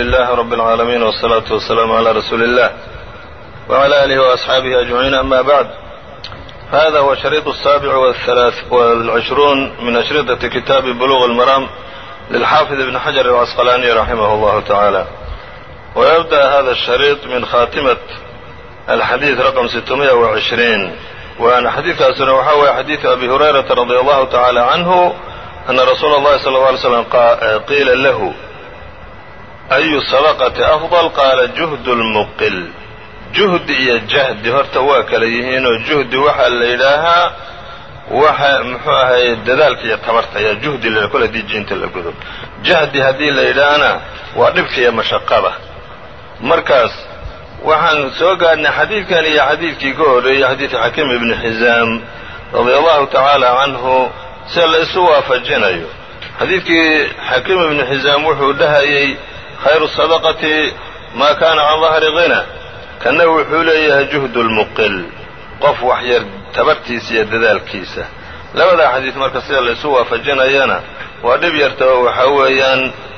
لله رب العالمين والصلاة والسلام على رسول الله وعلى آله وأصحابه أجمعين أما بعد هذا هو الشريط السابع والثلاث والعشرون من أشرطة كتاب بلوغ المرام للحافظ ابن حجر العسقلاني رحمه الله تعالى ويبدأ هذا الشريط من خاتمة الحديث رقم 620 waana xadiidkaasuna waxaa weeye xadiidu abi hurayrata radi allahu tacaala canhu ana rasuula اllahi sala اla alay slam qiila lahu ayu sadaqati afضal qaala juhdu lmuqil juhdi iyo jahdi horta waa kala yihiinoo juhdi waxaa la yidhaahaa waxa muxuu ahaye dadaalka iyo tabarta ayaa juhdi la kol hadii jiinta la godo jahdi haddii la yidhaahana waa dhibka iyo mashaqada markaas waxaan soo gaadhnay xadiidkan iyo xadiidkii ka horreeyey xadiidu xakiim ibni xisaam radia allahu tacaala canhu sida la isu waafajinayo xadiidkii xakiim ibni xisaam wuxuu dhahayey khayru sadaqati maa kaana can dahri qina kanna wuxuu leeyahay juhdu lmuqil qof wax yar tabartiisa iyo dadaalkiisa labadaa xadiid marka sida la isu waafajinayana waa dhib yarta oo waxaa weeyaan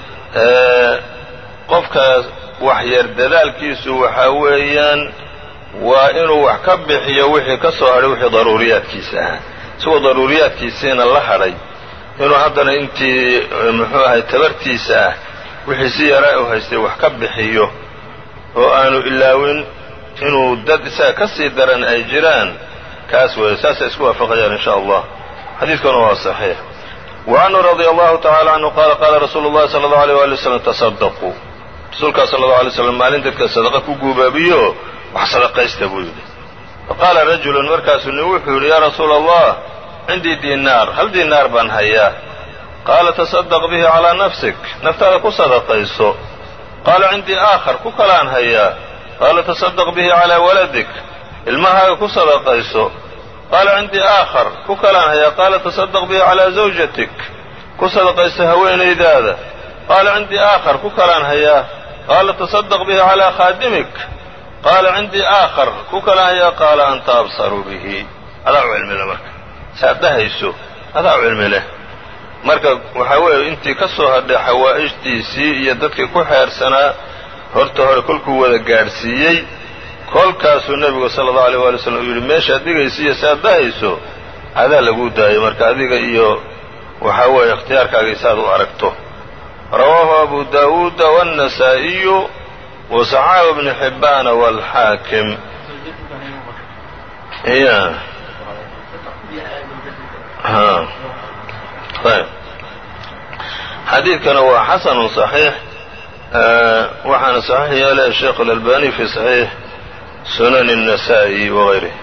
qofkaas wax yar dadaalkiisu waxaa weeyaan waa inuu wax ka bixiyo wixii ka soo hadhay wixii daruuriyaadkiisa ahaa isagoo daruuriyaadkiisiina la hadhay inuu haddana intii muxuu ahay tabartiisa ah wixii si yaraa u haystay wax ka bixiyo oo aanu ilaawin inuu dad isaga ka sii daran ay jiraan kaas weeye saasay isku waafaqayaan in sha allah xadiidkuna waa saxiix wa canhu radia allahu tacala canhu qaala qaala rasuulu llahi sala allahu alيyh wali wslam tasadaquu rasuulkaa sala allau alay slam maalin dadka sadaqa ku guubaabiyo wax sadaqaysta buu yidhi faqaala rajulun markaasuu nin wuxuu yidhi yaa rasuula allah cindii diinaar hal diinaar baan hayaa qaala tasadaq bihi calaa nafsik naftaada ku sadaqayso qaala cindii aakhar ku kalaan hayaa qaala tasadaq bihi calaa waladik ilmahaaga ku sadaqayso qaala cindii aakhar ku kalaan hayaa qaala tasadaq bihi calaa zawjatik ku sadaqayso haweenaydaada qaala cindii aakhar ku kalaan hayaa qaala tasadaq bihi calaa khaadimik qaala cindii aakhar ku kalaan hayaa qaala anta absaru bihi adaa u cilmi leh marka saad dhahayso adaa u cilmi leh marka waxaa weeye intii ka soo hadhay xawaa'ijtiisii iyo dadkii ku xeersanaa horta hore kolkuu wada gaadhsiiyey kolkaasuu nebigu sala allahu aleyh waali slam uu yidhi meeshaad dhigayso iyo saad dhahayso adaa laguu daayay marka adiga iyo waxaa weeye ikhtiyaarkaagii saad u aragto rawaahu abu daawuuda wاnnasaa'iyu wasaxaahu bnu xibbaana wاlxaakim ya ayb xadiidkana waa xasanu صaxiix waxaana saxiix yeelay sheekh اlalbani fi saxiix sunan الnasa'i wغayrih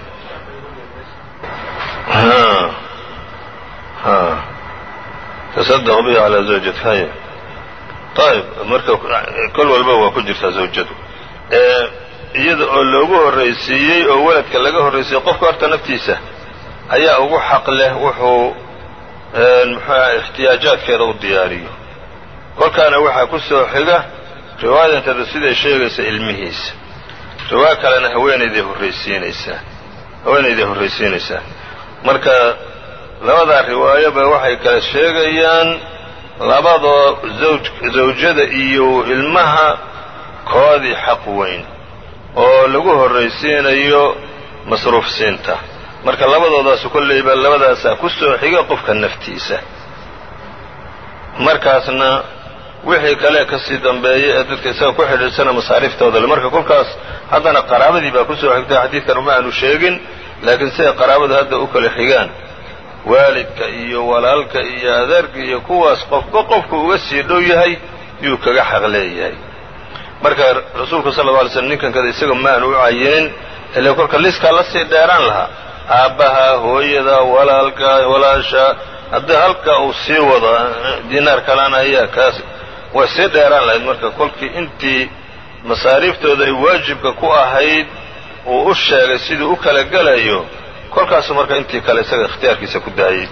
tasadq bihi calى zawjati hay ayb marka kol walba waa ku jirtaa zawjadu iyada oo loogu horraysiiyey oo weladka laga horraysiiyey qofka horta naftiisa ayaa ugu xaq leh wuxuu muxuuaha ixtiyaajaadkeeda u diyaariyo kolkaana waxaa ku soo xiga riwaayadanteedu siday sheegaysa ilmihiisa riwaaya kalena haweenayday horraysiinaysaa haweenayday horraysiinaysaa marka labadaa riwaayoba waxay kala sheegayaan labadoo zawjada iyo ilmaha koodii xaq weyn oo lagu horraysiinayo masruuf siinta marka labadoodaasu kollayba labadaasaa ku soo xiga qofka naftiisa markaasna wixii kale ka sii dambeeya ee dadka isaga ku xidhiidsana masaariiftooda le marka kolkaas haddana qaraabadii baa ku soo xigtay xadiidkan uma aanu sheegin laakiin siday qaraabadu hadda u kala xigaan waalidka iyo walaalka iyo adeerka iyo kuwaas qofba qofku uga sii dhow yahay yuu kaga xaq leeyahay marka rasuulku sal lla alay slm ninkan kada isaga maanu u cayinin ile kolka liskaa la sii dheeraan lahaa aabbaha hooyada walaalka walaasha haddii halka uu sii wado diinaar kalaan ayaa kaas way sii dheeraan lahayd marka kolkii intii masaariiftooda ay waajibka ku ahayd uu u sheegay siduu u kala gelayo kolkaasu marka intii kale isaga ikhtiyaarkiisa ku daayey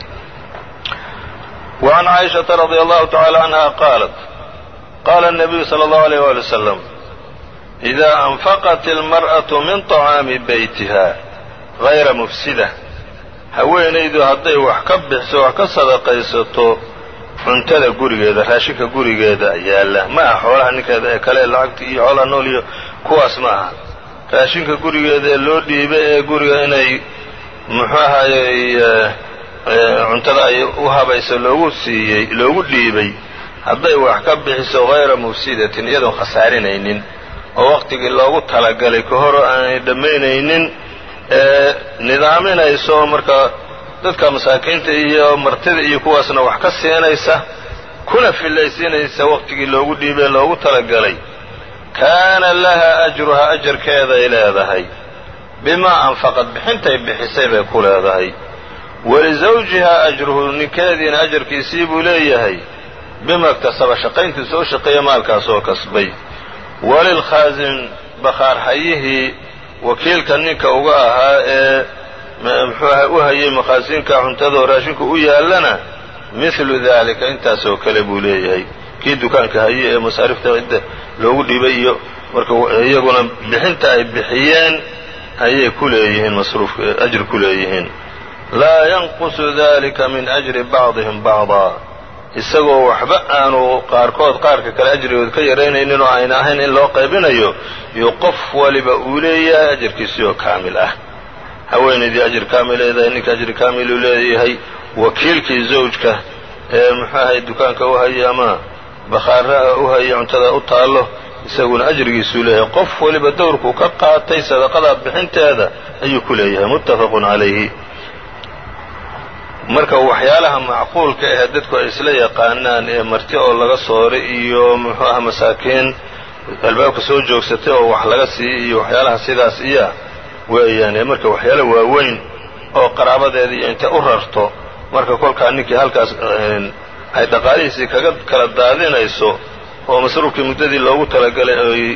wa can caaishata radia allahu tacala canha qaalat qaala الnabiyu salى اllahu alيyh wali wasalam إida anfaqat اlmarأaةu min طacaami beytiha hayra mufsida haweenaydu hadday wax ka bixiso wax ka sadaqaysato cuntada gurigeeda raashinka gurigeeda yaalla ma aha xoolaha ninkeeda ee kale lacagta iyo xoolaha nool iyo kuwaas ma aha raashinka gurigeeda ee loo dhiibay ee guriga inay muxuu ahayey cuntada ay u habayso loogu siiyey loogu dhiibay hadday wax ka bixiso hayra mufsidatin iyadoon khasaarinaynin oo waqtigii loogu talagalay ka hor aanay dhammaynaynin ee nidaaminayso marka dadka masaakiinta iyo martida iyo kuwaasna wax ka siinaysa kuna fillaysiinaysa waqtigii loogu dhiibay loogu talagalay kaana laha ajruha ajarkeeday leedahay bimaa anfaqad bixintay bixisay bay ku leedahay walisawjihaa ajruhu ninkeediina ajarkiisii buu leeyahay bima iktasaba shaqayntii soo shaqeeya maalkaas oo kasbay walilkhaasin bakhaarxayihii wakiilka ninka uga ahaa ee muxuu aha u hayay makhaasiinka cuntadoo raashinku u yaallana mihlu daalika intaasoo kale buu leeyahay kii dukaanka haye ee masaarifta cidda loogu dhibay iyo marka iyaguna bixinta ay bixiyeen ayay ku leeyihiin masruufka ajri ku leeyihiin laa yanqusu dalika min ajri bacdihim bacdaa isagoo waxba aanu qaarkood qaarka kale ajrigood ka yaraynaynin oo ayna ahayn in loo qaybinayo iyo qof waliba uu leeyahay ajarkiisii oo kaamil ah haweenaydii ajir kaamil leedahay ninka ajri kaamiluu leeyahay wakiilkii zawjka ee muxuu ahay dukaanka u hayay ama bakhaaraha u hayay cuntada u taallo isaguna ajrigiisuu leeyahay qof waliba dowrkuu ka qaatay sadaqada bixinteeda ayuu ku leeyahay muttafaqun calayhi marka waxyaalaha macquulka ahee dadku ay isla yaqaanaan ee marti oo laga sooray iyo muxuu aha masaakiin albaabka soo joogsatay oo wax laga siiyey iyo waxyaalaha sidaas iya weeyaan ee marka waxyaala waaweyn oo qaraabadeeda iyo intay u rarto marka kolkaa ninkii halkaas ay dhaqaalihiisii kaga kala daadinayso oo masruufkii muddadii loogu talagalay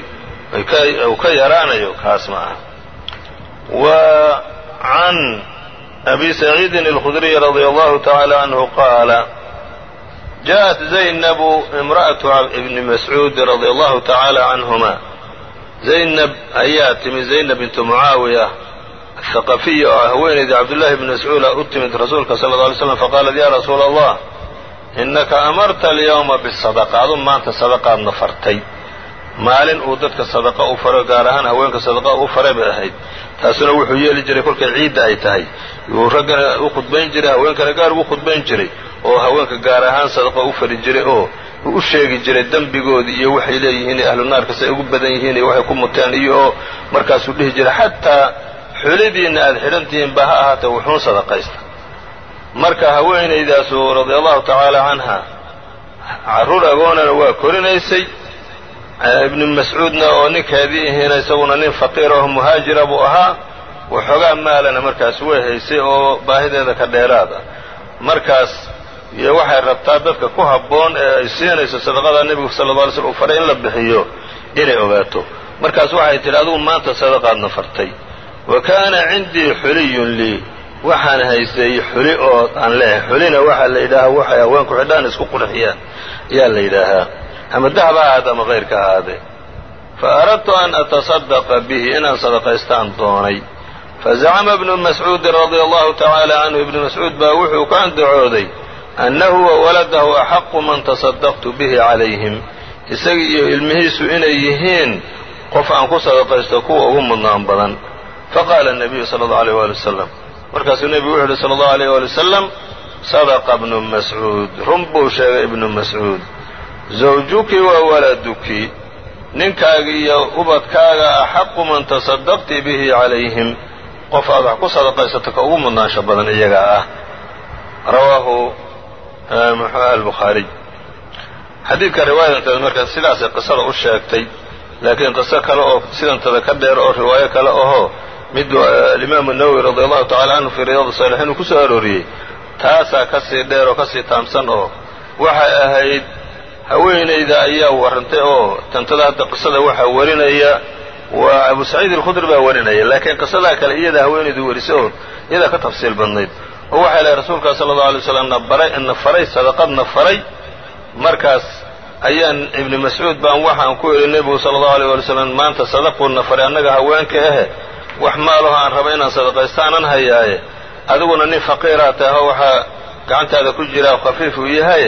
uu ka yaraanayo kaas ma aha wa can abi saciidin alkhudriy radia allahu tacaala canhu qaala jaءat zaynabu imra'atu ibni mascuud radia allahu tacaala canhuma zaynab ayaa timi zaynab bintu mucaawiya athaqafiya oo haweenaydii cabdullahi bni mascuuda u timid rasuulka sala alla alay slam faqaalat ya rasuula allah innaka amarta alyawma bisadaqa adu maanta sadaqaadna fartay maalin uu dadka sadaqa u faro gaar ahaan haweenka sadaqa u faray bay ahayd taasuna wuxuu yeeli jiray kolkay ciidda ay tahay yuu raggana u khudbayn jiray haweenkana gaar ugu khudbayn jiray oo haweenka gaar ahaan sadaqa u fari jiray oo uu u sheegi jiray dembigoodii iyo waxay leeyihiin iyo ahlu naarka say ugu badan yihiin iyo waxay ku muteen iyo oo markaasuu dhihi jiray xataa xulidiinna aada xidhan tihiin ba ha ahaatee wuxuun sadaqaysta marka haweenaydaasu radia allahu tacaala canha carruur agoonana waa korinaysay ibnu mascuudna oo ninkeedii ihiina isaguna nin faqiir oo muhaajira buu ahaa waxoogaa maalana markaas way haysay oo baahideeda ka dheeraada markaas iyo waxay rabtaa dadka ku habboon ee ay siinayso sadaqada nebigu sala alla alay slm uu faray in la bixiyo inay ogaato markaas waxay tidhi adugu maanta sadaqaadna fartay wa kaana cindii xuliyun lii waxaan haystay xuli oo aan leehay xulina waxaa la yidhaahaa waxay haweenku xidhaan isku qurxiyaan ayaa la yidhaahaa ama dahab ha ahaade ama kayrka ha ahaadee fa aradtu an atasadaqa bihi inaan sadaqaystaan doonay fazacama ibnu mascuudin radia allahu tacaala canhu ibnu mascuud baa wuxuu ka andacooday annahu wa waladahu axaqu man tasadaqtu bihi calayhim isagii iyo ilmihiisu inay yihiin qof aan ku sadaqaysto kuwa ugu mudnaan badan faqaala الnabiyu sala اllahu alيyh wali wasalam markaasuu nebigu wuxu uhi sala allahu aleyh wali wasalam sadaqa bnu mascuud run buu sheegay ibnu mascuud zawjuki wa waladuki ninkaaga iyo ubadkaaga axaqu man tasadaqti bihi calayhim qof aad wax ku sadaqaysato ka ugu mudnaansho badan iyagaa ah rawaahu muxuuha albukhaariy xadiidka riwaayadanteeda markaa sidaasay qisada u sheegtay laakiin qiso kale oo sidantada ka dheer oo riwaayo kale ahoo mid alimaamu nawowi radia allahu tacala canhu fii riyaad saalixiin uu ku soo arooriyey taasaa ka sii dheer oo ka sii taamsan oo waxay ahayd haweenayda ayaa warrantay oo tantada hadda qisada waxaa warinaya waa abu saciid alkhudri baa warinaya laakiin qisadaa kale iyada haweenaydu warisay oo iyadaa ka tafsiil badnayd oo waxay lahay rasuulkaa sala allau alay waslam na baray na faray sadaqadna faray markaas ayaan ibni mascuud baan waxaan ku idhi nebigu sala allahu alay wali slam maanta sadaquuna faray annaga haweenka ahe wax maalaho aan raba inaan sadaqaystaanan hayaaye adiguna nin faqiiraa tahay oo waxaa gacantaada ku jiraa khafiif uu yahaye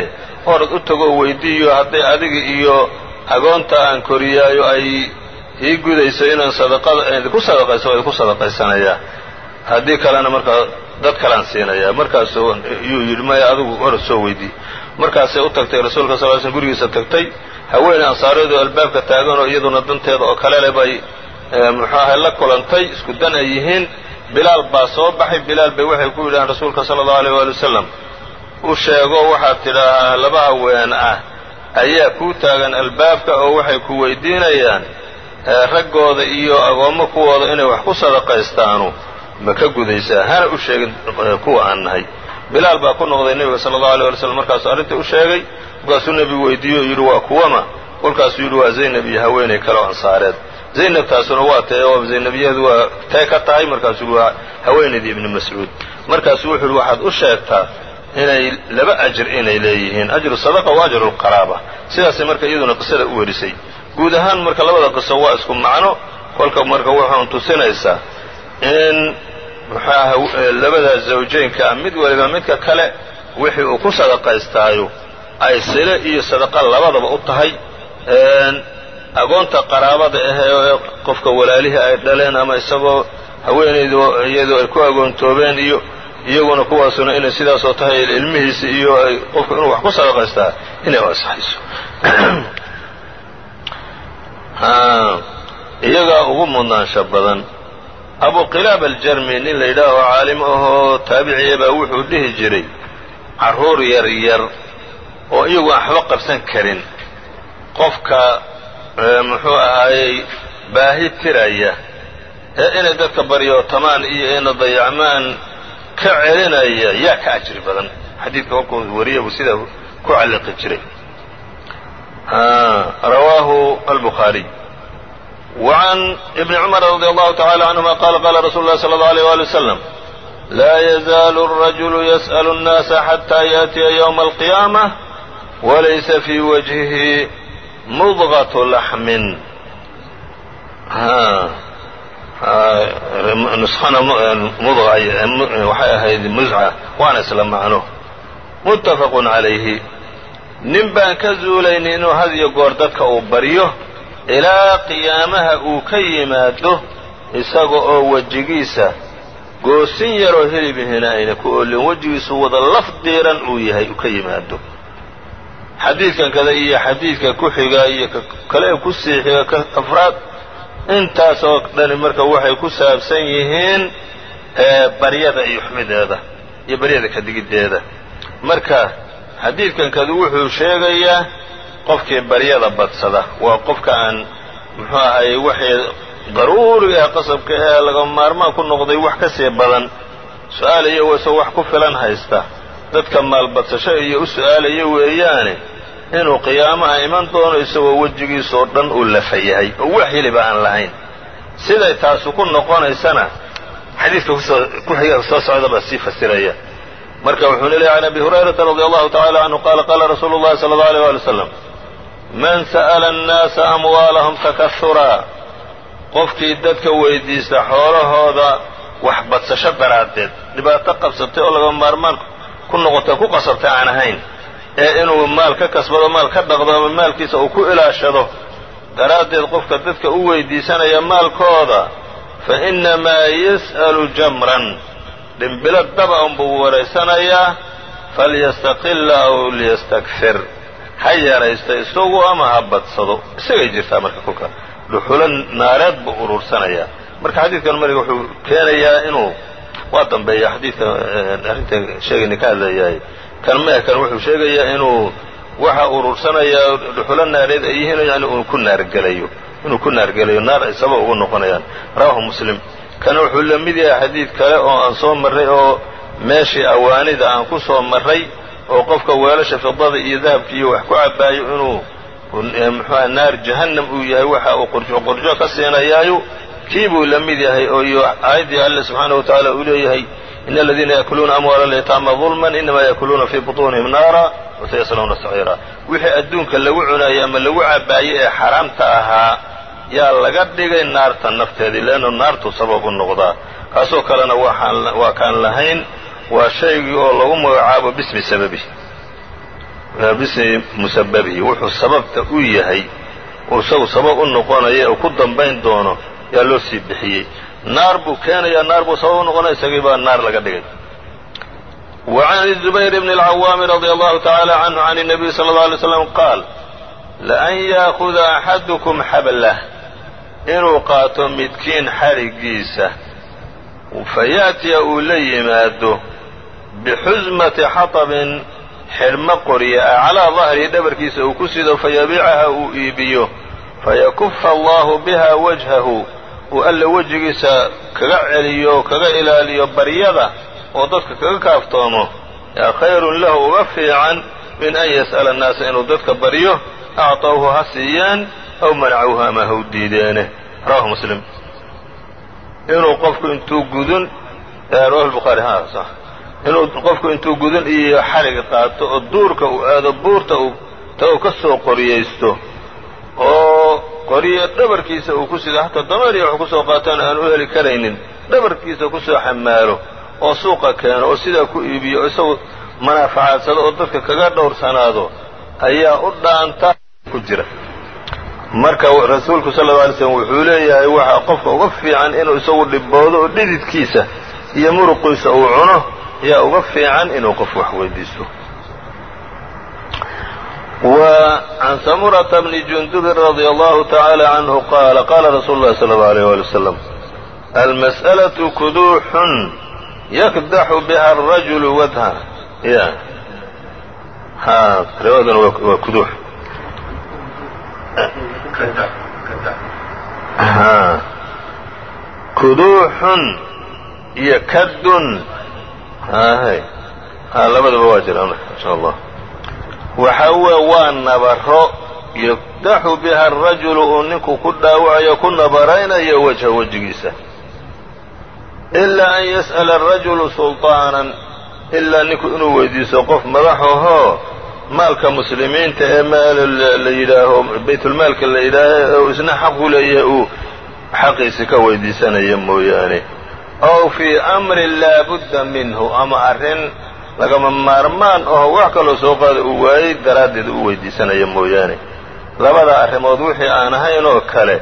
orod u tago weydiiyo hadday adiga iyo agoonta aan koriyaayo ay ii gudayso inaan sadaqada idinku sadaqayso waa idinku sadaqaysanayaa haddii kalena markaa dad kalaan siinayaa markaasuu yuu yidhi maya adigu orod soo weydii markaasay u tagtay rasuulka sal l slm gurigiisa tagtay haweeney ansaareedu albaabka taaganoo iyaduna danteeda oo kale leh bay muxuu ahay la kulantay isku dan ay yihiin bilaal baa soo baxay bilaal bay waxay ku yidhahaan rasuulka sala allahu aleyh waali wasalam u sheego waxaad tidhaahaa laba haween ah ayaa kuu taagan albaabka oo waxay ku weydiinayaan raggooda iyo agoommo kuwooda inay wax ku sadaqaystaanu ma ka gudaysaa hana u sheegin kuwa aan nahay bilaal baa ku noqday nebiga sala allahu alay wali slam markaasuu arrintii u sheegay markaasuu nebigu weydiiye oo yidhi waa kuwama kolkaasuu yidhi waa zaynab iyo haweenay kale oo ansaareed zaynabtaasuna waa tae oo zaynabiyadu waa tee ka tahay markaasuu waa haweenaydii ibni mascuud markaasuu wuxuu yidhi waxaad u sheegtaa inay laba ajir inay leeyihiin ajru sadaqa wa ajru lqaraaba sidaasay marka iyaduna qisada u werisay guud ahaan marka labada qiso waa isku macno kolka marka waxaan tusinaysaa in muxuaha labada zawjaynka ah mid waliba midka kale wixii uu ku sadaqaystaayo ay sile iyo sadaqa labadaba u tahay agoonta qaraabada ahee qofka walaalihii ay dhaleen ama isagoo haweenaydu iyadoo ay ku agoontoobeen iyo iyaguna kuwaasuna inay sidaasoo tahay ilmihiisi iyo ay qofku inuu wax ku sadaqaystaa inay u ansaxayso iyagaa ugu mudnaansha badan abu qilaab aljarmi nin la yidhaaho caalim ahoo taabiciya baa wuxuu dhihi jiray carruur yar yar oo iyagu aan waxba qabsan karin qofka muxuu ahaayey baahi tiraya ee inay dadka baryootamaan iyo ina dayacmaan ka celinaya yaa ka ajri badan xadiidka kolkuu wariya buu sidaa ku calliqi jiray rawaahu albukhaariy وعn بن cمر رضي الله تعالى عنهma qال qال رsuل الlh صلى الله عليه وaلي وسلم لا يزال الرجل يسأل الناس حتى يأتيa يوم القيامة وليس في وجهه مضغة لحم نسخana waxay ahayd mزcة waana isla macno متفق عalayه nin baan ka zuulayni inuu had iyo goor dadka uu baryo ilaa qiyaamaha uu ka yimaado isaga oo wejigiisa goosin yaroo hilibihina ayna ku oolin wejigiisu wada laf diiran uu yahay uu ka yimaado xadiidkan kada iyo xadiidka ku xiga iyo kale ku sii xiga ka afraad intaasoo dhani marka waxay ku saabsan yihiin baryada iyo xumideeda iyo baryada kadigiddeeda marka xadiidkan kadu wuxuu sheegayaa qofkii baryada badsada waa qofka aan muxuu ahaye waxay daruuriga ah qasabka ee laga maarmaan ku noqday wax ka sii badan su-aalaya wase wax ku filan haysta dadka maalbadsasho iyo u su-aalaya weeyaane inuu qiyaamaha iman doono isagoo wejigiisoo dhan uu lafa yahay oo wax hiliba aan lahayn siday taasu ku noqonaysana xadiidka ku xiga soo socda baa sii fasiraya marka wuxuuna leeyahy can abi hurayrata radi allahu tacala canhu qaala qaala rasuulu llahi sala allau alيyh wali wslam man sa'ala annaasa amwaalahum takasuraa qofkii dadka weydiista xoolahooda wax badsasho daraaddeed dhibaato qabsatay oo laga maarmaan ku noqotay ku qasabtay aan ahayn ee inuu maal ka kasbado maal ka dhaqdo ama maalkiisa uu ku ilaashado daraaddeed qofka dadka u weydiisanaya maalkooda fa innamaa yas'alu jamran dhimbilo daba unbuu waraysanayaa falyastaqilla aw liyastakfir ha yaraysto isagu ama ha badsado isagay jirtaa marka kolka dhuxulo naareed buu uruursanayaa marka xadiidkan mariga wuxuu keenayaa inuu waa dambeeya xadiidka arrinta sheegayna ka hadlayahay kan meh kan wuxuu sheegayaa inuu waxa uruursanayaa dhuxulo naareed ay yihiin yani uu ku naargelayo inuu ku naargelayo naar ay sabab ugu noqonayaan rawahu muslim kana wuxuu la mid yahay xadiid kale oo aan soo marray oo meeshii awaanida aan ku soo marray oo qofka weelasha fidada iyo dahabka iyo wax ku cabaayo inuu muxuuha naar jahannam uu yahay waxa uu qurjo qurjo ka siinayaayo kii buu la mid yahay oo iyo aayaddii alle subxaanahu wa tacaala uu leeyahay in aladiina yaakuluuna amwaala alyataama dulman inamaa yaakuluuna fii butuunihim naara wasayaslawna saciira wixii adduunka lagu cunaayey ama lagu cabaayey ee xaraamta ahaa yaa laga dhigay naarta nafteedii leannu naartuu sabab u noqdaa kaasoo kalena waa kaan lahayn waa shaygii oo lagu magacaabo bismi sababi bismi musababihi wuxuu sababta u yahay uu isagu sabab u noqonaya uu ku dambayn doono yaa loo sii bixiyey naar buu keenayaa naar buu sabab u noqonaya isagii baa naar laga dhigay وعn الزبير بن العwام رضي الله تعالى عنه عن النبي صلى الله عليه وسلم قاal لأn yأخذa أxadكم xablah inuu qaato midkiin xadhigiisa fayaأtiya uu la yimaado bixusmati xaطبin xidhmo qorya aclىa ظahrihi dhabarkiisa uu ku sido fayabiicaha uu iibiyo fayakufa allahu biha wajhahu uu alla wejigiisa kaga celiyo kaga ilaaliyo baryada oo dadka kaga kaaftoomo yaa khayrun lahu uga fiican min an yas'ala annaasa inuu dadka baryo acطawhu ha siiyaan aw manacuuhu ama ha u diideene rawahu muslim inuu qofku intuu gudun rawahu lbukhaari ha sax inuu qofku intuu gudun iyo xariga qaato oo duurka uu aado buurta uu ta uu ka soo qoriyaysto oo qoriyo dhabarkiisa uu ku sido hataa dameer iyo wax ku soo qaatoon aan u heli karaynin dhabarkiisa ku soo xamaalo oo suuqa keeno oo sidaa ku iibiyo oo isagu manaafacadsado oo dadka kaga dhowrsanaado ayaa u dhaanta ku jira marka rasuulku sal lla alay slm wuxuu leeyahay waxaa qofka uga fiican inuu isagu dhiboodo oo dhididkiisa iyo muruqiisa uu cuno ayaa uga fiican inuu qof wax weydiisto وعn samurةa bni jundubin radي allahu taعaalى canhu qaala qaala rasuulu اlahi salى اlه عalيه wali wslam almasأlaة kuduuxun yakdaxu biha الrajulu wadha ya ha riwaaduna waa kuduux kuduuxun iyo kadun labadaba waa jiraan insha allah waxa weye waa nabaro yakdaxu biha arajulu uu ninku ku dhaawacayo ku nabaraynayo wajha wejigiisa ilaa an yas'ala arajulu sulطaanan ilaa ninku inuu weydiiso qof madaxahoo maalka muslimiinta ee maal la yidhaaho baytulmaalka la yidhaaho isna xaq u leeyahay uu xaqiisi ka weydiisanaya mooyaane ow fii amrin laa budda minhu ama arrin lagama maarmaan aho wax kaloo soo qaada uu waayey daraaddeed u weydiisanaya mooyaane labada arrimood wixii aan ahayn oo kale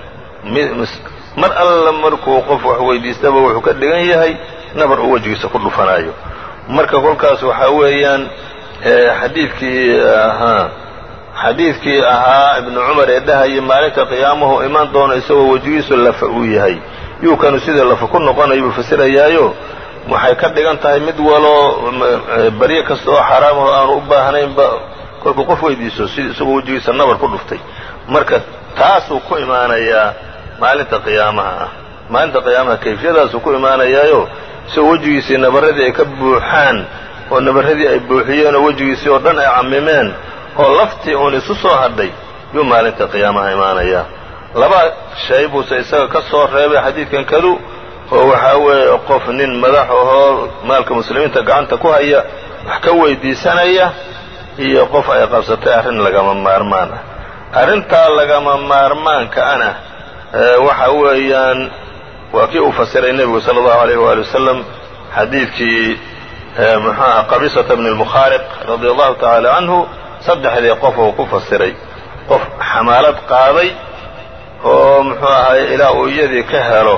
mar alla markuu qof wax weydiistaba wuxuu ka dhigan yahay nabar uu wejigiisa ku dhufanayo marka kolkaas waxaa weeyaan xadiidkii ahaa xadiidkii ahaa ibnu cumar ee dhahayay maalinta qiyaamuhu imaan doono isagoo wejigiisu lafa uu yahay yuu kanu sidii lafa ku noqonayo buu fasirayaayo waxay ka dhigan tahay mid waloo baryo kasta oo xaraamaho aanu u baahnaynba kolkuu qof weydiiso si isagoo wejigiisa nabar ku dhuftay marka taasuu ku imaanayaa maalinta qiyaamaha ah maalinta qiyaamaha kayfiyadaasuu ku imaanayaayo isagoo wejigiisii nabarradii ay ka buuxaan oo nabarradii ay buuxiyeen oo wejigiisii oo dhan ay cammimeen oo laftii uun isu soo hadhay yuu maalinta qiyaamaha imaanayaa laba shay buuse isaga ka soo reebay xadiidkan kadu oo waxaa weeye qof nin madax ahoo maalka muslimiinta gacanta ku haya wax ka weydiisanaya iyo qof ay qabsatay arrin lagama maarmaan ah arrintaa lagama maarmaanka ana waxa weeyaan waa kii uu fasiray nebigu sala allahu alayh waali wasalam xadiidkii muxuaha qabisata bni lmukhaariq radia allahu tacaala canhu saddexdii qof uu ku fasiray qof xamaalad qaaday oo muxuu ahaye ilaa uu iyadii ka helo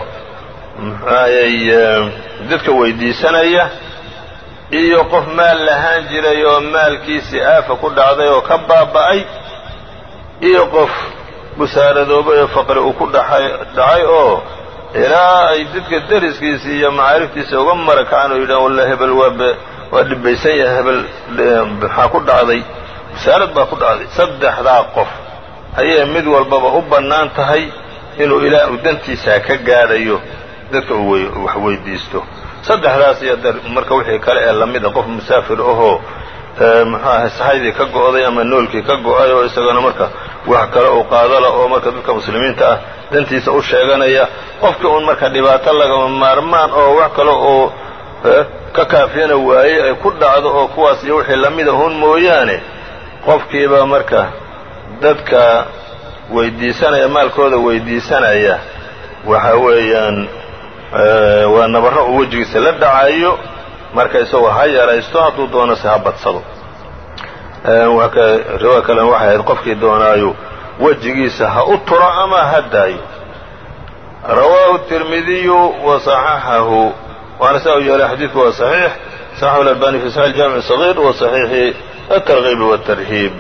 muxuahayey dadka weydiisanaya iyo qof maal lahaan jiray oo maalkiisii aafa ku dhacday oo ka baaba'ay iyo qof busaaradoobay oo faqri uu ku dhacay oo ilaa ay dadka deriskiisii iyo macaariftiisa uga marakacaan oo yidhahan walla hebel waa dhibaysan yahay hebel maxaa ku dhacday busaarad baa ku dhacday saddexdaa qof ayay mid walbaba u bannaan tahay inuu ilaa uu dantiisaa ka gaadhayo dadka uu wax weydiisto saddexdaas iyo marka wixii kale ee lamid a qof musaafir ahoo muxuu ahay sahaydii ka go'day ama noolkii ka go'ay oo isagana marka wax kale uu qaadala oo marka dadka muslimiinta ah dantiisa u sheeganaya qofkii uun marka dhibaato lagama maarmaan oo wax kale oo ka kaafiyana waayey ay ku dhacdo oo kuwaas iyo wixii lamida hun mooyaane qofkiiba marka dadka weydiisanaya maalkooda weydiisanaya waxa weeyaan waa nabarro uu wejigiisa la dhacayo marka isagoo ha yaraysto hadduu doonase ha badsado riwaaya kalena waxay ahayd qofkii doonaayo wejigiisa ha u turo ama ha daayo rawaahu التirmidiyu وصaxaxahu waana saa u yeelay xadiidku waa صaxiix صaxaxu الألbani fi صaxiح الجamiع الصغير wa صaxiixi التrغيb والتrhiib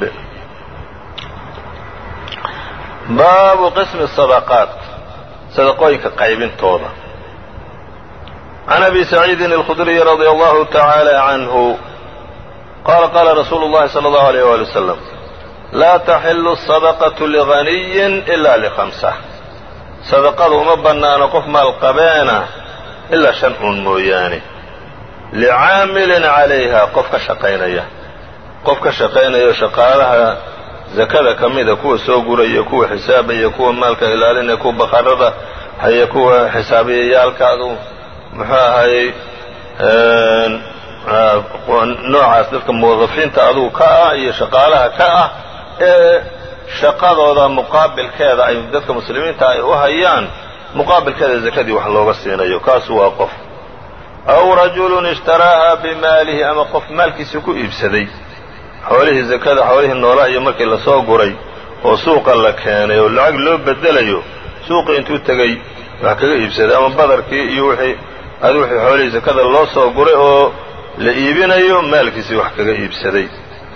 baabu qismi الصadaqaat sadaqooyinka qaybintooda can abi saciidin الkhudriyi radي allahu taعaalى canhu qala qala rasuulu اllahi salى اllahu عalيyh wali wslam laa taxilu الصadaqaة lغaniyi ila lhamsa sadaqadu uma bannaano qof maalqabeena ilaa shan un mooyaane licaamilin calayha qof ka shaqaynaya qof ka shaqaynayo shaqaalaha zakada ka mida kuwa soo guraya kuwa xisaabaya kuwa maalka ilaalinaya kuwa bakharada haya kuwa xisaabiyayaalkaadu muxuu ahayey noocaas dadka muwadafiinta adugu ka ah iyo shaqaalaha ka ah ee shaqadooda muqaabilkeeda ay dadka muslimiinta ay u hayaan muqaabilkeeda zakadii wax looga siinayo kaasu waa qof aw rajulun ishtaraaha bimaalihi ama qof maalkiisa ku iibsaday xoolihii zakada xoolihii noolaa iyo markii lasoo guray oo suuqa la keenay oo lacag loo bedelayo suuqi intuu tegey wax kaga iibsaday ama badarkii iyo wixii adi wixii xoolihii zakada loo soo guray oo la iibinayo maalkiisii wax kaga iibsaday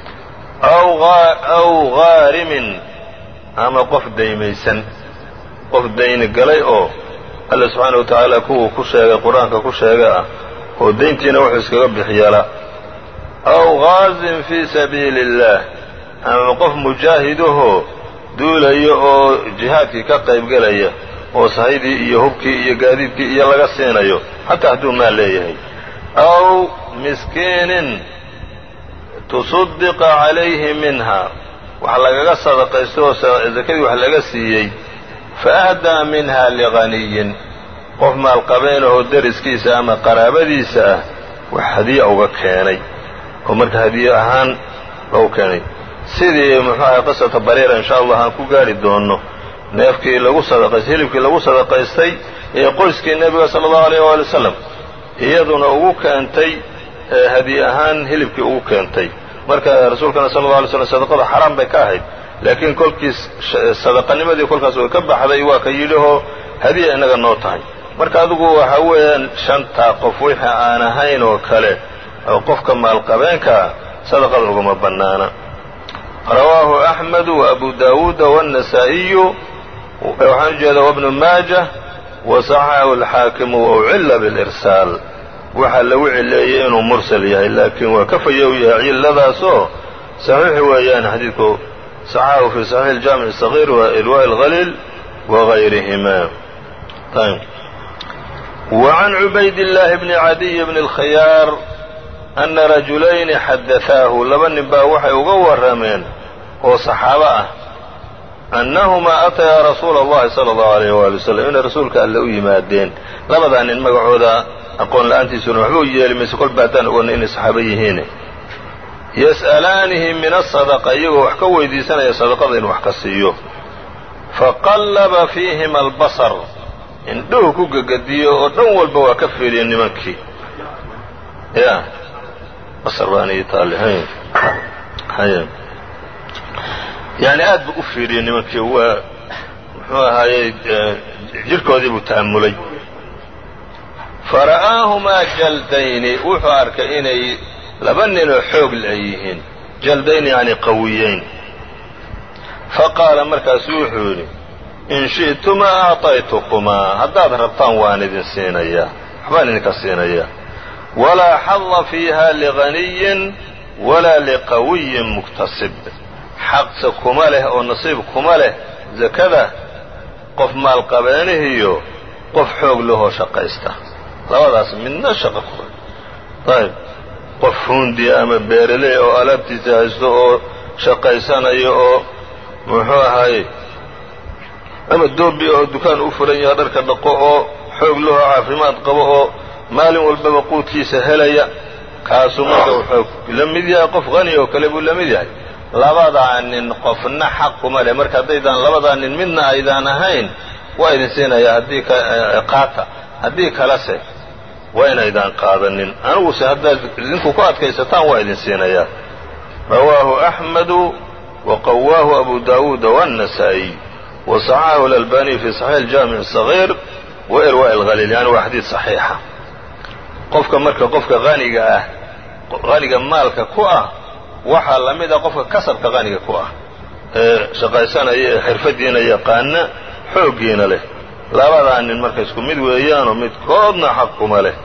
aw ghaarimin ama qof daymaysan qof dayni galay oo alla subxaana wa tacaala kuwuu ku sheegay qur-aanka ku sheega ah oo dayntiina wuxuu iskaga bixyala aw ghaazin fii sabiili اllah ama qof mujaahidahoo duulaya oo jihaadkii ka qaybgelaya oo sahaydii iyo hubkii iyo gaadiidkii iyo laga siinayo xataa hadduu maal leeyahay aw miskiinin tusaddiqa calayhi minha wax lagaga sadaqaysto oo zakadii wax laga siiyey faahdaa minha liganiyin qof maalqabeynahoo deriskiisa ama qaraabadiisa ah wax hadiya uga keenay oo marka hadiye ahaan lou keenay sidii muxuu ahay qisata bariira insha allah aan ku gaari doono neefkii lagu sadaqaystay hilibkii lagu sadaqaystay ee qoyskii nebiga sala allahu alayh waali wasalam iyaduna ugu keentay hadiye ahaan hilibkii ugu keentay marka rasuulkana sala alla alay slam sadaqada xaraam bay ka ahayd laakiin kolkiis sadaqanimadii kolkaas way ka baxday waa ka yidhihoo hadiya inaga noo tahay marka adigu waxa weeyaan shantaa qof wixii aan ahayn oo kale oo qofka maalqabeenkaa sadaqada ugama bannaana rawaahu axmedu waabu daawuuda waannasaa'iyu waxaan ujeeda wabnu maajah wasaxaxahu alxaakimu waucilla bilirsaal waxaa lagu cileeyey inuu mursal yahay laakiin waa ka fayow yahay cilladaasoo saxiix weeyaan xadiidku saxaxahu fi saxiix aljaamic الصaغيir wa irwaaء اlhaliil wagayrihima وعan cubayd الlahi bni cadiy bni اlkhiyaar ana rajulayni xadaثaahu laba nin baa waxay uga warrameen oo saxaabo ah annahumaa atayaa rasuula اllahi salى اllahu عalيyh wali waslm inay rasuulka alle u yimaadeen labadaa nin magacooda aqoon la-aantiisuna waxba u yeeli mayse kolba haddaan ogoonay inay saxaabo yihiin yas'alaanihi min asadaqa iyagoo wax ka weydiisanaya sadaqada inuu wax ka siiyo faqallaba fiihima albasar indhuhu ku gegediyo oo dhan walba waa ka fiiriya nimankii ya basar baan ii taale haya yani aad buu u fiiriyey nimankii waa muxuu ahaayey jirhkoodii buu ta'amulay fara'aahumaa jaldayni wuxuu arkay inay laba ninoo xoog ay yihiin jaldayn yani qawiyeyn faqaala markaasu wuxuu yidhi in shi'tumaa acطaytukumaa haddaad rabtaan waan idin siinayaa waxbaan idinka siinayaa walaa xada fiiha liganiyin walaa liqawiyin muktasib xaqse kuma leh oo nasiib kuma leh zakada qof maalqabeenihiyo qof xoog lahoo shaqaysta labadaas midna shaqo ku ayb qof huundi ama beeraley oo alaabtiisa haysto oo shaqaysanayo oo muxuu ahaaye ama doobi oo dukaan u furan yaha dharka dhaqo oo xoog lahoo caafimaad qabo oo maalin walbaba quudkiisa helaya kaasuu marka wuxuu la mid yahay qof qani oo kale buu la mid yahay labadaa nin qofna xaq kuma leh marka haddaydaan labadaa nin midna aydaan ahayn waa idin siinayaa haddii qaata haddii kalese waa inaydaan qaadanin aniguse haddaad idinku ku adkaysataan waa idin siinayaa rawaahu أxmedu waqawaahu abu dawuuda wالنasaaئي waصaxaxahu اlalbaniي fi صaxiix اjaamiع الصغيir wairwaaء اlhaliil yani waa xadiid صaxiixa qofka marka qofka haniga ah haniga maalka ku ah waxaa la mid a qofka kasabka haniga ku ah ee shaqaysanaya ee xirfadiina yaqaana xooggiina leh labadaa nin marka isku mid weeyaanoo midkoodna xaq kuma leh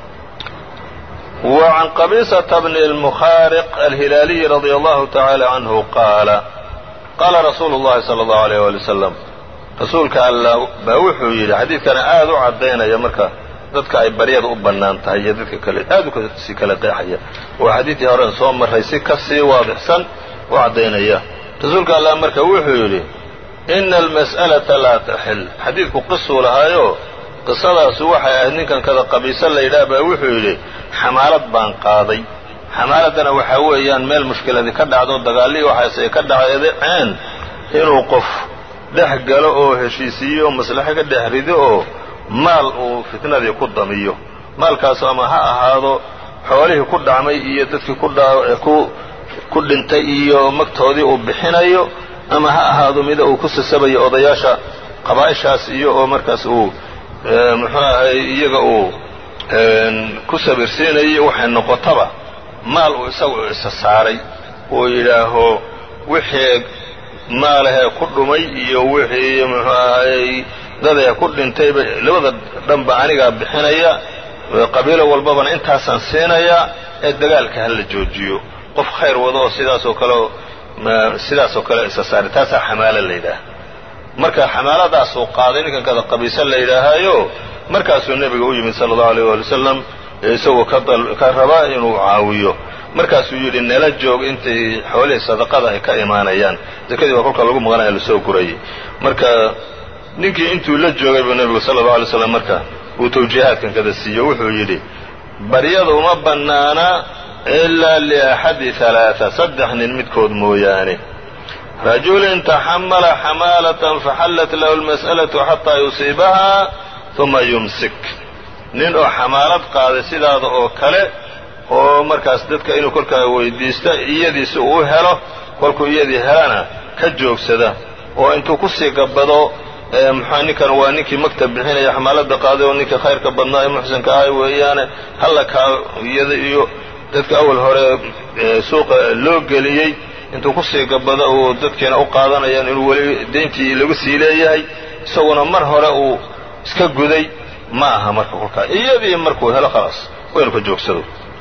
wa can qabisata bni اlmukhaariq alhilaaliyi radia allahu tacaala canhu qaala qaala rasuulu llahi sala allahu alayh wali wasalam rasuulka allah baa wuxuu yidhi xadiidkana aada u caddaynaya marka dadka ay baryada u bannaan tahay iyo dadka kale aad u si kala qeexaya waa xadiidkii horen soo marray si ka sii waadixsan u caddaynaya rasuulka allah marka wuxuu yidhi ina almas'alata laa taxil xadiidku qisuu lahaayo qisadaasi waxay ahayd ninkan kada qabiise la yidhaah baa wuxuu yidhi xamaalad baan qaaday xamaaladdana waxaa weeyaan meel mushkiladii ka dhacdo dagaallii waxaas ay ka dhaceen inuu qof dhex galo oo heshiisiiyo maslaxo ka dhex rido oo maal uu fitnadii ku damiyo maalkaasu ama ha ahaado xoolihii ku dhacmay iyo dadkii ku ku dhintay iyo magtoodii uu bixinayo ama ha ahaado mida uu ku sasabayo odayaasha qabaa'ishaas iyo oo markaas uu muxuu ahay iyaga uu ku sabirsiinayo waxay noqotaba maal uu isagu isa saaray uu yidhaaho wixii maalahee ku dhumay iyo wixii muxuu ahay dadee ku dhintayba labada dhanba anigaa bixinaya qabiilo walbabana intaasaan siinayaa ee dagaalka ha la joojiyo qof khayr wado oo sidaasoo kale sidaasoo kale isa saaray taasaa xamaalo la yidhaaha marka xamaaladaasuu qaaday ninkan kada qabiise la yidhaahaayo markaasuu nebiga u yimid sala allahu alayh waali wasalam isagoo ka raba inuu caawiyo markaasuu yidhi nala joog intay xoolihii sadaqada ay ka imaanayaan zakadii waa kolka lagu maqanaya lasoo gurayay marka ninkii intuu la joogay buu nebigu sala allau alay slam marka uu tawjiihaadkan kada siiyo wuxuu yidhi baryada uma bannaana ilaa liaxadi halaaa saddex nin midkood mooyaane rajulin taxamala xamaalatan faxallat lahu almas'alatu xataa yusiibaha uma yumsik nin oo xamaalad qaaday sidaada oo kale oo markaas dadka inuu kolkaa weydiista iyadiisi uu u helo kolkuu iyadii helana ka joogsada oo intuu kusii gabbado muxua ninkan waa ninkii maktab bixinaya xamaalada qaaday oo ninkii khayrka badnaa ee muxsinka ahay weeyaane halla kaa iyada iyo dadka awal hore suuqa loo geliyey intuu kusii gabbado uu dadkiina u qaadanayaan inuu weli deyntii lagu sii leeyahay isaguna mar hore uu iska guday ma aha marka kolkaa iyadii markuu helo khalaas waa inuu ka joogsado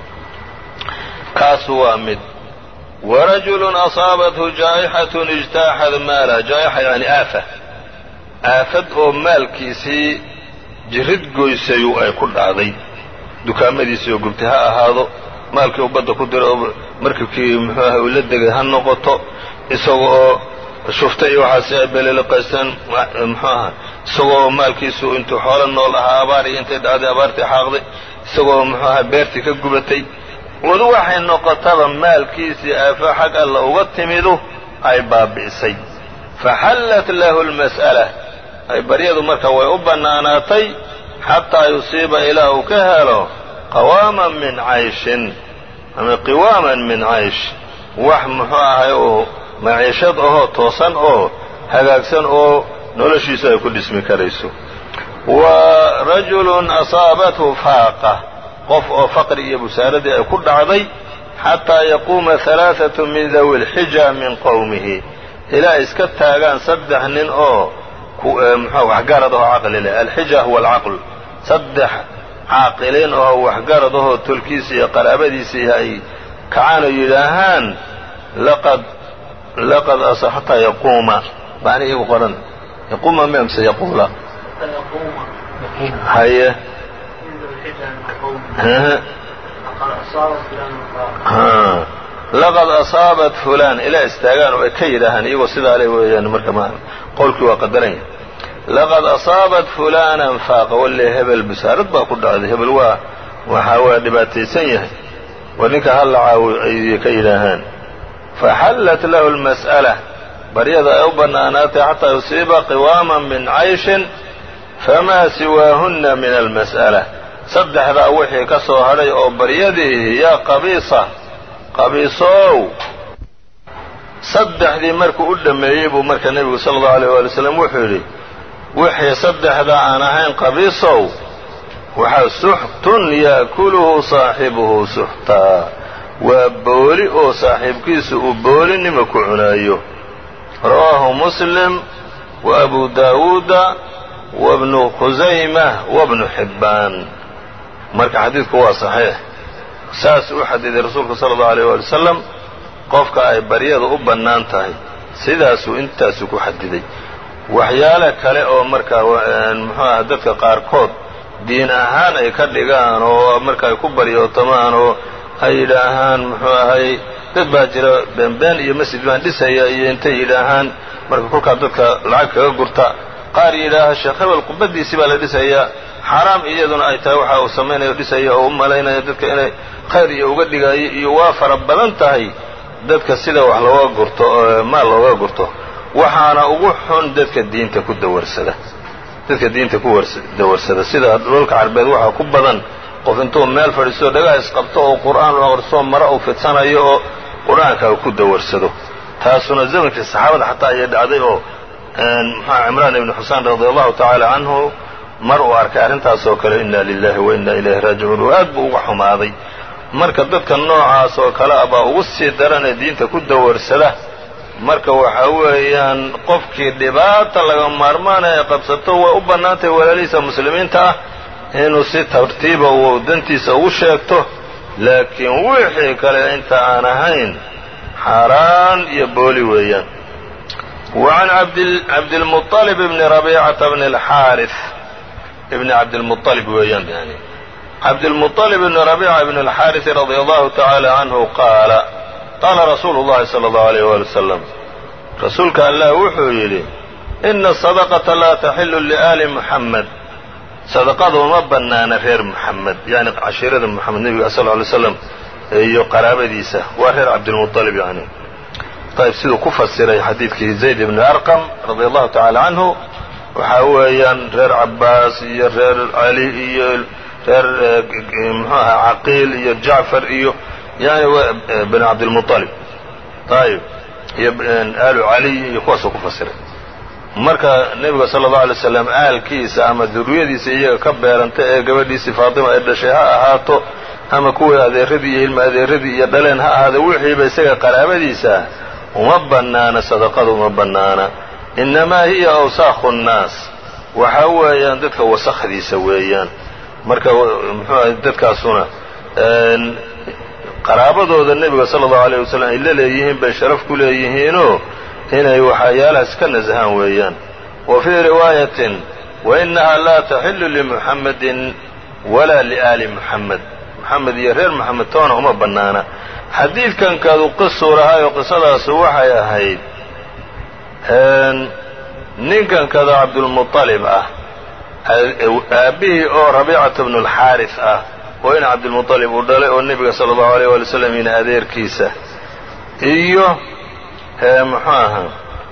kaasu waa mid warajulun asaabathu jaa'ixatun ijtaaxad maalah jaa'ixa yani aafa aafad oo maalkiisii jirid goysayu ay ku dhacday dukaamadiisii oo gubtay ha ahaado maalkii uu badda ku diro oo markabkii muxuu ahay uu la degay ha noqoto isaga oo shufta iyo waxaasi ay beleliqaysteen muxuu aha isagoo maalkiisu intuu xoolo nool ahaa abaar iyo intay dhacday abaartii xaaqday isagoo muxuu aha beertii ka gubatay wadu waxay noqotaba maalkiisii aafa xag alla uga timidu ay baabi'isay faxallat lahu almas'ala ay baryadu marka way u bannaanaatay xataa yusiiba ilaa uu ka helo qawaaman min cayshin ama qiwaaman min caysh wax muxuu ahay oo maciishad ahoo toosan oo hagaagsan oo noloshiisu ay ku dhismi karayso wa rajulun asaabathu faaqa qof oo faqri iyo busaaradii ay ku dhacday xataa yaquuma halaaثatu min dawi lxija min qowmihi ilaa iska taagaan saddex nin oo mxu waxgarad ahoo caqli leh alxija huwa alcaql saddex caaqiliin ahoo waxgarad ahoo tolkiisa iyo qaraabadiisii ay kacaan oo yidhaahaan laqad laqad xataa yaquuma bani igu qoran yaquuma mi amse yaquula haye laqad asaabat fulaan ilaa istaagaan oo ay ka yidhaahaan iyagoo sidaa le weeyaan marka ma qowlkii waa qadaranya laqad asaabat fulaanan faaqa walle hebel busaarad baa ku dhacday hebel waa waxa waa dhibaataysan yahay war ninka halla caawi ay ka yidhaahaan faxallat lahu almas'ala baryada ay u bannaanaatay xataa yusiiba qiwaaman min cayshin famaa siwaahunna min almas'ala saddexdaa wixii ka soo hadhay oo baryadiihi yaa qabiisa qabiisow saddexdii markuu u dhammeeyey buu marka nebigu sala allahu alayh waali wasalam wuxuu yidhi wixii saddexda aan ahayn qabiisow waxaa suxtun yaakuluhu saaxibuhu suxtaa waa booli oo saaxiibkiisu uu boolinima ku cunaayo rawaahu muslim wa abu daawuuda wa bnu khusayma wa bnu xibbaan marka xadiidku waa saxiix saas u xadiday rasuulku sala allahu alayh waali wasalam qofka ay baryada u bannaan tahay sidaasuu intaasu ku xadiday waxyaale kale oo markaa muxuu aha dadka qaarkood diin ahaan ay ka dhigaan oo marka ay ku baryootamaan oo ay yidhaahaan muxuu ahay dad baa jira beenbeen iyo masjid baan dhisaya iyo intay yidhaahaan marka kolkaa dadka lacag kaga gurta qaar yidhaaha sheekh hebel qubaddiisii baa la dhisayaa xaaraam iyaduna ay tahay waxa uu samaynayo dhisaya oo u malaynaya dadka inay khayr iyo uga dhigayo iyo waa fara badan tahay dadka sida wax looga gurto maal looga gurto waxaana ugu xun dadka diinta ku dawarsada dadka diinta ku dawarsada sida dhulka carbeed waxaa ku badan qof intuu meel fadhiisto dhagaha isqabto oo qur'aan u aqriso mara uu fidsanayo oo qur-aanka ku dawarsado taasuna zamankii saxaabada xataa ayay dhacday oo muxua cimraan ibni xusaan radi allahu tacaala canhu mar uu arkay arrintaasoo kale inna lilahi wa inna ilayhi raajicuun oo aad buu uga xumaaday marka dadka noocaas oo kale a baa ugu sii daran ee diinta ku dawarsada marka waxa weeyaan qofkii dhibaata laga maarmaana ee qabsato way u bannaantahay walaalihiisa muslimiinta ah inuu si tartiiba uu dantiisa ugu sheegto laakiin wixii kale inta aan ahayn xaaraan iyo booli weeyaan wa can cabdilmuطalib bni rabiicata bni alxaarif ibni cabdilmuطalib weeyaan yani cabdilmuطalib bni rabiica bni alxaarisi radia allahu tacaala canhu qaala qaala rasuulu llahi sala allahu alayh waali wasalam rasuulka allah wuxuu yidhi ina asadaqata laa taxilu liaali muxamed sadaqada uma bannaana reer muxamed yani cashiirada moxamed nebiga sal ly slam iyo qaraabadiisa waa reer cabdilmuطalib yani ayb siduu ku fasiray xadiidkii zayd ibni arqam radia allahu tacaala canhu waxaa weeyaan reer cabaas iyo reer cali iyo reer muxuu ahaa caqiil iyo jacfar iyo yani bani cabdilmuطalib ayib iyo aalu caliy iyo kuwaasuu ku fasiray marka nebiga sala allahu alay slam aalkiisa ama duriyadiisa iyaga ka beeranta ee gabadhiisii faatima ay dhashay ha ahaato ama kuwii adeeradii iyo ilma adeeradii iyo dhaleen ha ahaada wixiiba isaga qaraabadiisa uma bannaana sadaqada uma bannaana innamaa hiya awsaakhu nnaas waxa weeyaan dadka wasakdiisa weeyaan marka muxuu ahay dadkaasuna qaraabadooda nebiga sala allahu alayh wasalam ay la leeyihiin bay sharaf ku leeyihiinoo inay waxyaalahaas ka nasahaan weeyaan wa fii riwaayatin wa innaha laa taxilu limuxammadin walaa liaali muxamed muxamed iyo reer moxamed toona uma bannaana xadiidkankadu qisuu lahaayoo qisadaasu waxay ahayd ninkankada cabdulmuطalib ah aabbihii oo rabiicata bnu alxaaris ah oo in cabdilmuطalib uu dhalay oo nebiga sala allahu alayh waali slam ina adeerkiisa iyo muxuu ahaa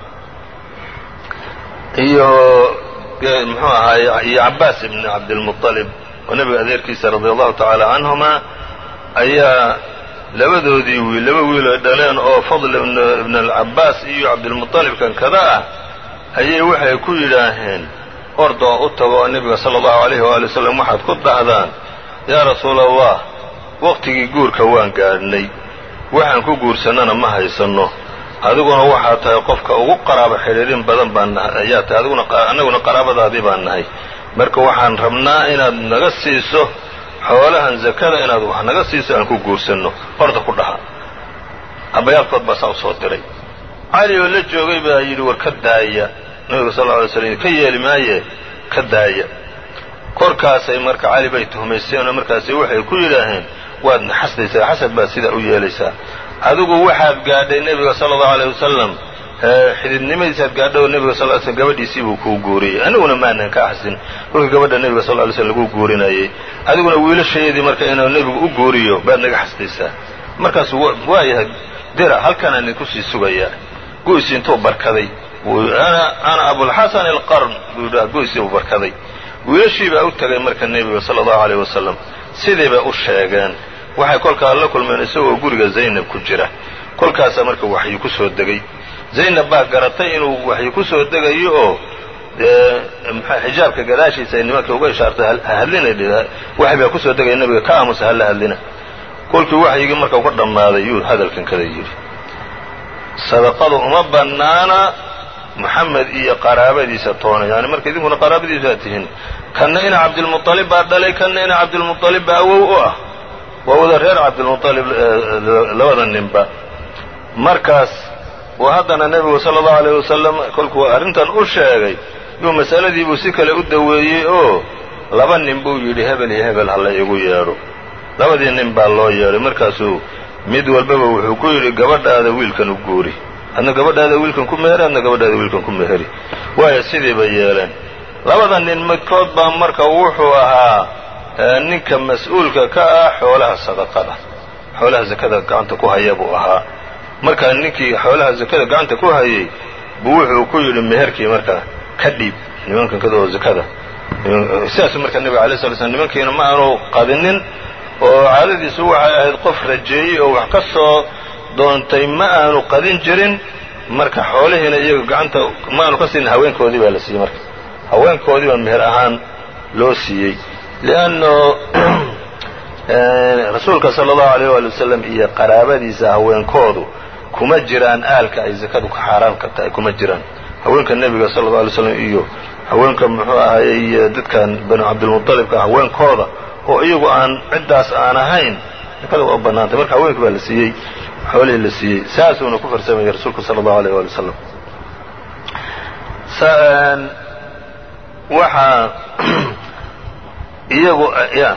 iyo muxuu ahaay iyo cabaas ibni cabdilmuطalib oo nebiga adeerkiisa radia allahu tacaala canhuma ayaa labadoodii wiil laba wiil ay dhaleen oo fadl ibn alcabaas iyo cabdilmuطalibkan kada ah ayay waxay ku yidhaaheen ordoo u tago oo nebiga sala allahu alayhi waali wasalam waxaad ku dhahdaan yaa rasuula allah waqtigii guurka waan gaadhnay waxaan ku guursannana ma haysanno adiguna waxaa tahay qofka ugu qaraabo xidhiirin badan baan ayaa tahay adiguna annaguna qaraabadaadii baan nahay marka waxaan rabnaa inaad naga siiso xoolahan zakada inaad wax naga siiso aan ku guursanno orda ku dhaha abayaalkood baa saa u soo diray cali oo la joogay baa yidhi war ka daaya nabiga sal lla alay slam ka yeeli maaye ka daaya korkaasay marka cali bay tuhmaysteen oo markaasi waxay ku yidhaaheen waad naxasdaysaa xasad baad sidaa u yeelaysaa adigu waxaad gaadhay nebiga sala allahu aleyh wasalam xididnimadiisaad gaadhay oo nebiga sal sl gabadhiisii buu kuu guuriyey aniguna maanan ka axsin kolkii gabadha nebiga sal ly slm laguu guurinayay adiguna wiilashaydii marka inuu nebigu u guuriyo baad naga xasdaysaa markaasu waayahay dira halkanaan idinku sii sugayaa go'si intuu barkaday ana abulxasan alqarn buu yidhaha go'sii buu barkaday wiilashii baa u tegay marka nebiga sala allahu aleyh wasalam sidii bay u sheegeen waxay kolkaa la kulmeen isagoo guriga zaynab ku jira kolkaasaa marka waxyi ku soo degay zaynab baa garatay inuu waxyi ku soo degayo oo xijaabka gadaashiisa ay nimanka uga ishaartay hadlina waxy baa kusoo degaya nabiga ka aamusa halla hadlina kolkii waxyigii marka uga dhammaaday yuu hadalkan kada yidhi sadaqadu uma bannaana moxamed iyo qaraabadiisa toona yani marka idinkuna qaraabadiisu aad tihiin kanna ina cabdilmuطalib baa dhalay kanna ina cabdilmuطalib baa awow u ah waa wada reer cabdilmuطalib labada ninba markaas uu haddana nebigu sala allahu alayh wasalam kolkuu arrintan u sheegay yuu masaladiibuu si kale u daweeyey oo laba nin buu yidhi hebel iyo hebel ha la igu yeedho labadii nin baa loo yeedhay markaasuu mid walbaba wuxuu ku yidhi gabadhaada wiilkan u guuri adna gabadhaada wiilkan ku meheri adna gabadhaada wiilkan ku meheri waayo sidii bay yeeleen labada nin midkood baa marka wuxuu ahaa ninka mas-uulka ka ah xoolaha sadaqada xoolaha zakada gacanta ku haya buu ahaa markaa ninkii xoolaha zakada gacanta ku hayay buu wuxuu ku yidhi meherkii marka ka dhiib nimankan kada oo zakada sidaasuu marka nebiga alay sla slam nimankiina ma aanu qadinin oo caadadiisu waxay ahayd qof rajeeyey oo wax ka soo doontay ma aanu qadin jirin marka xoolihiina iyaga gacanta ma aanu ka siinin haweenkoodii baa la siiyey marka haweenkoodii baa meher ahaan loo siiyey lianno rasuulka sala allahu alayh waali wasalam iyo qaraabadiisa haweenkoodu kuma jiraan aalka ay zakadu ka xaaraan ka tahay kuma jiraan haweenka nebiga sala allau alay slam iyo haweenka muxuu ahayey dadkan banu cabdilmuطalibka haweenkooda oo iyagu aan ciddaas aan ahayn zakada waa bannaantay marka haweenkii baa la siiyey xoolihii la siiyey saasuuna ku farsamayay rasuulku sala allahu alayh waali wasalam waxaa iyagu ya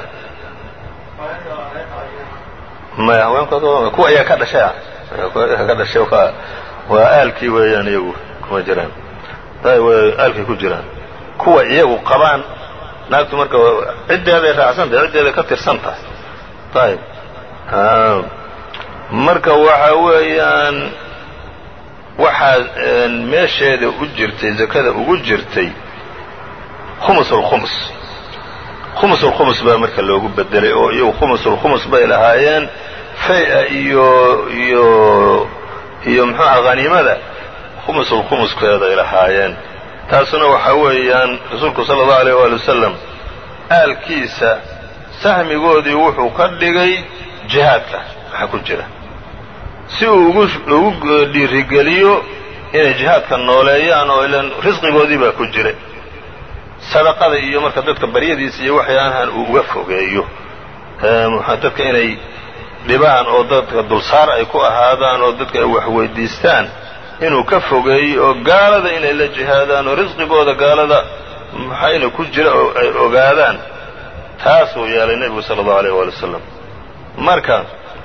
maya haweenkooda kuwa ayaa ka dhashay ka dhashay waa aalkii weeyaan iyagu kuma jiraan aalkay ku jiraan kuwa iyagu qabaan naagtu marka ciddeeday raacsan tahay ciddeeday ka tirsan tahay ayib marka waxa weeyaan waxaa meesheeda u jirtay zakada ugu jirtay khumusulkhumus khumusulkhumus baa marka loogu bedelay oo iyagu khumusulkhumus bay lahaayeen fay-a iyo iyo iyo muxuuha haniimada khumusulkhumuskeeday lahaayeen taasuna waxaa weeyaan rasuulku sala allahu alayh waali wasalam aalkiisa sahmigoodii wuxuu ka dhigay jihaadka waxa ku jira si uu ugu dhiirigeliyo inay jihaadka nooleeyaan oo ilan risqigoodii baa ku jira sadaqada iyo marka dadka baryadiisa iyo waxyaalahan uu uga fogeeyo dadka inay dhibaan oo dadka dulsaar ay ku ahaadaan oo dadka ay wax weydiistaan inuu ka fogeeyo oo gaalada inay la jihaadaan oo risqigooda gaalada maxayna ku jira oo ay ogaadaan taasuu yeelay nebigu sala allahu alayh waali wasalam marka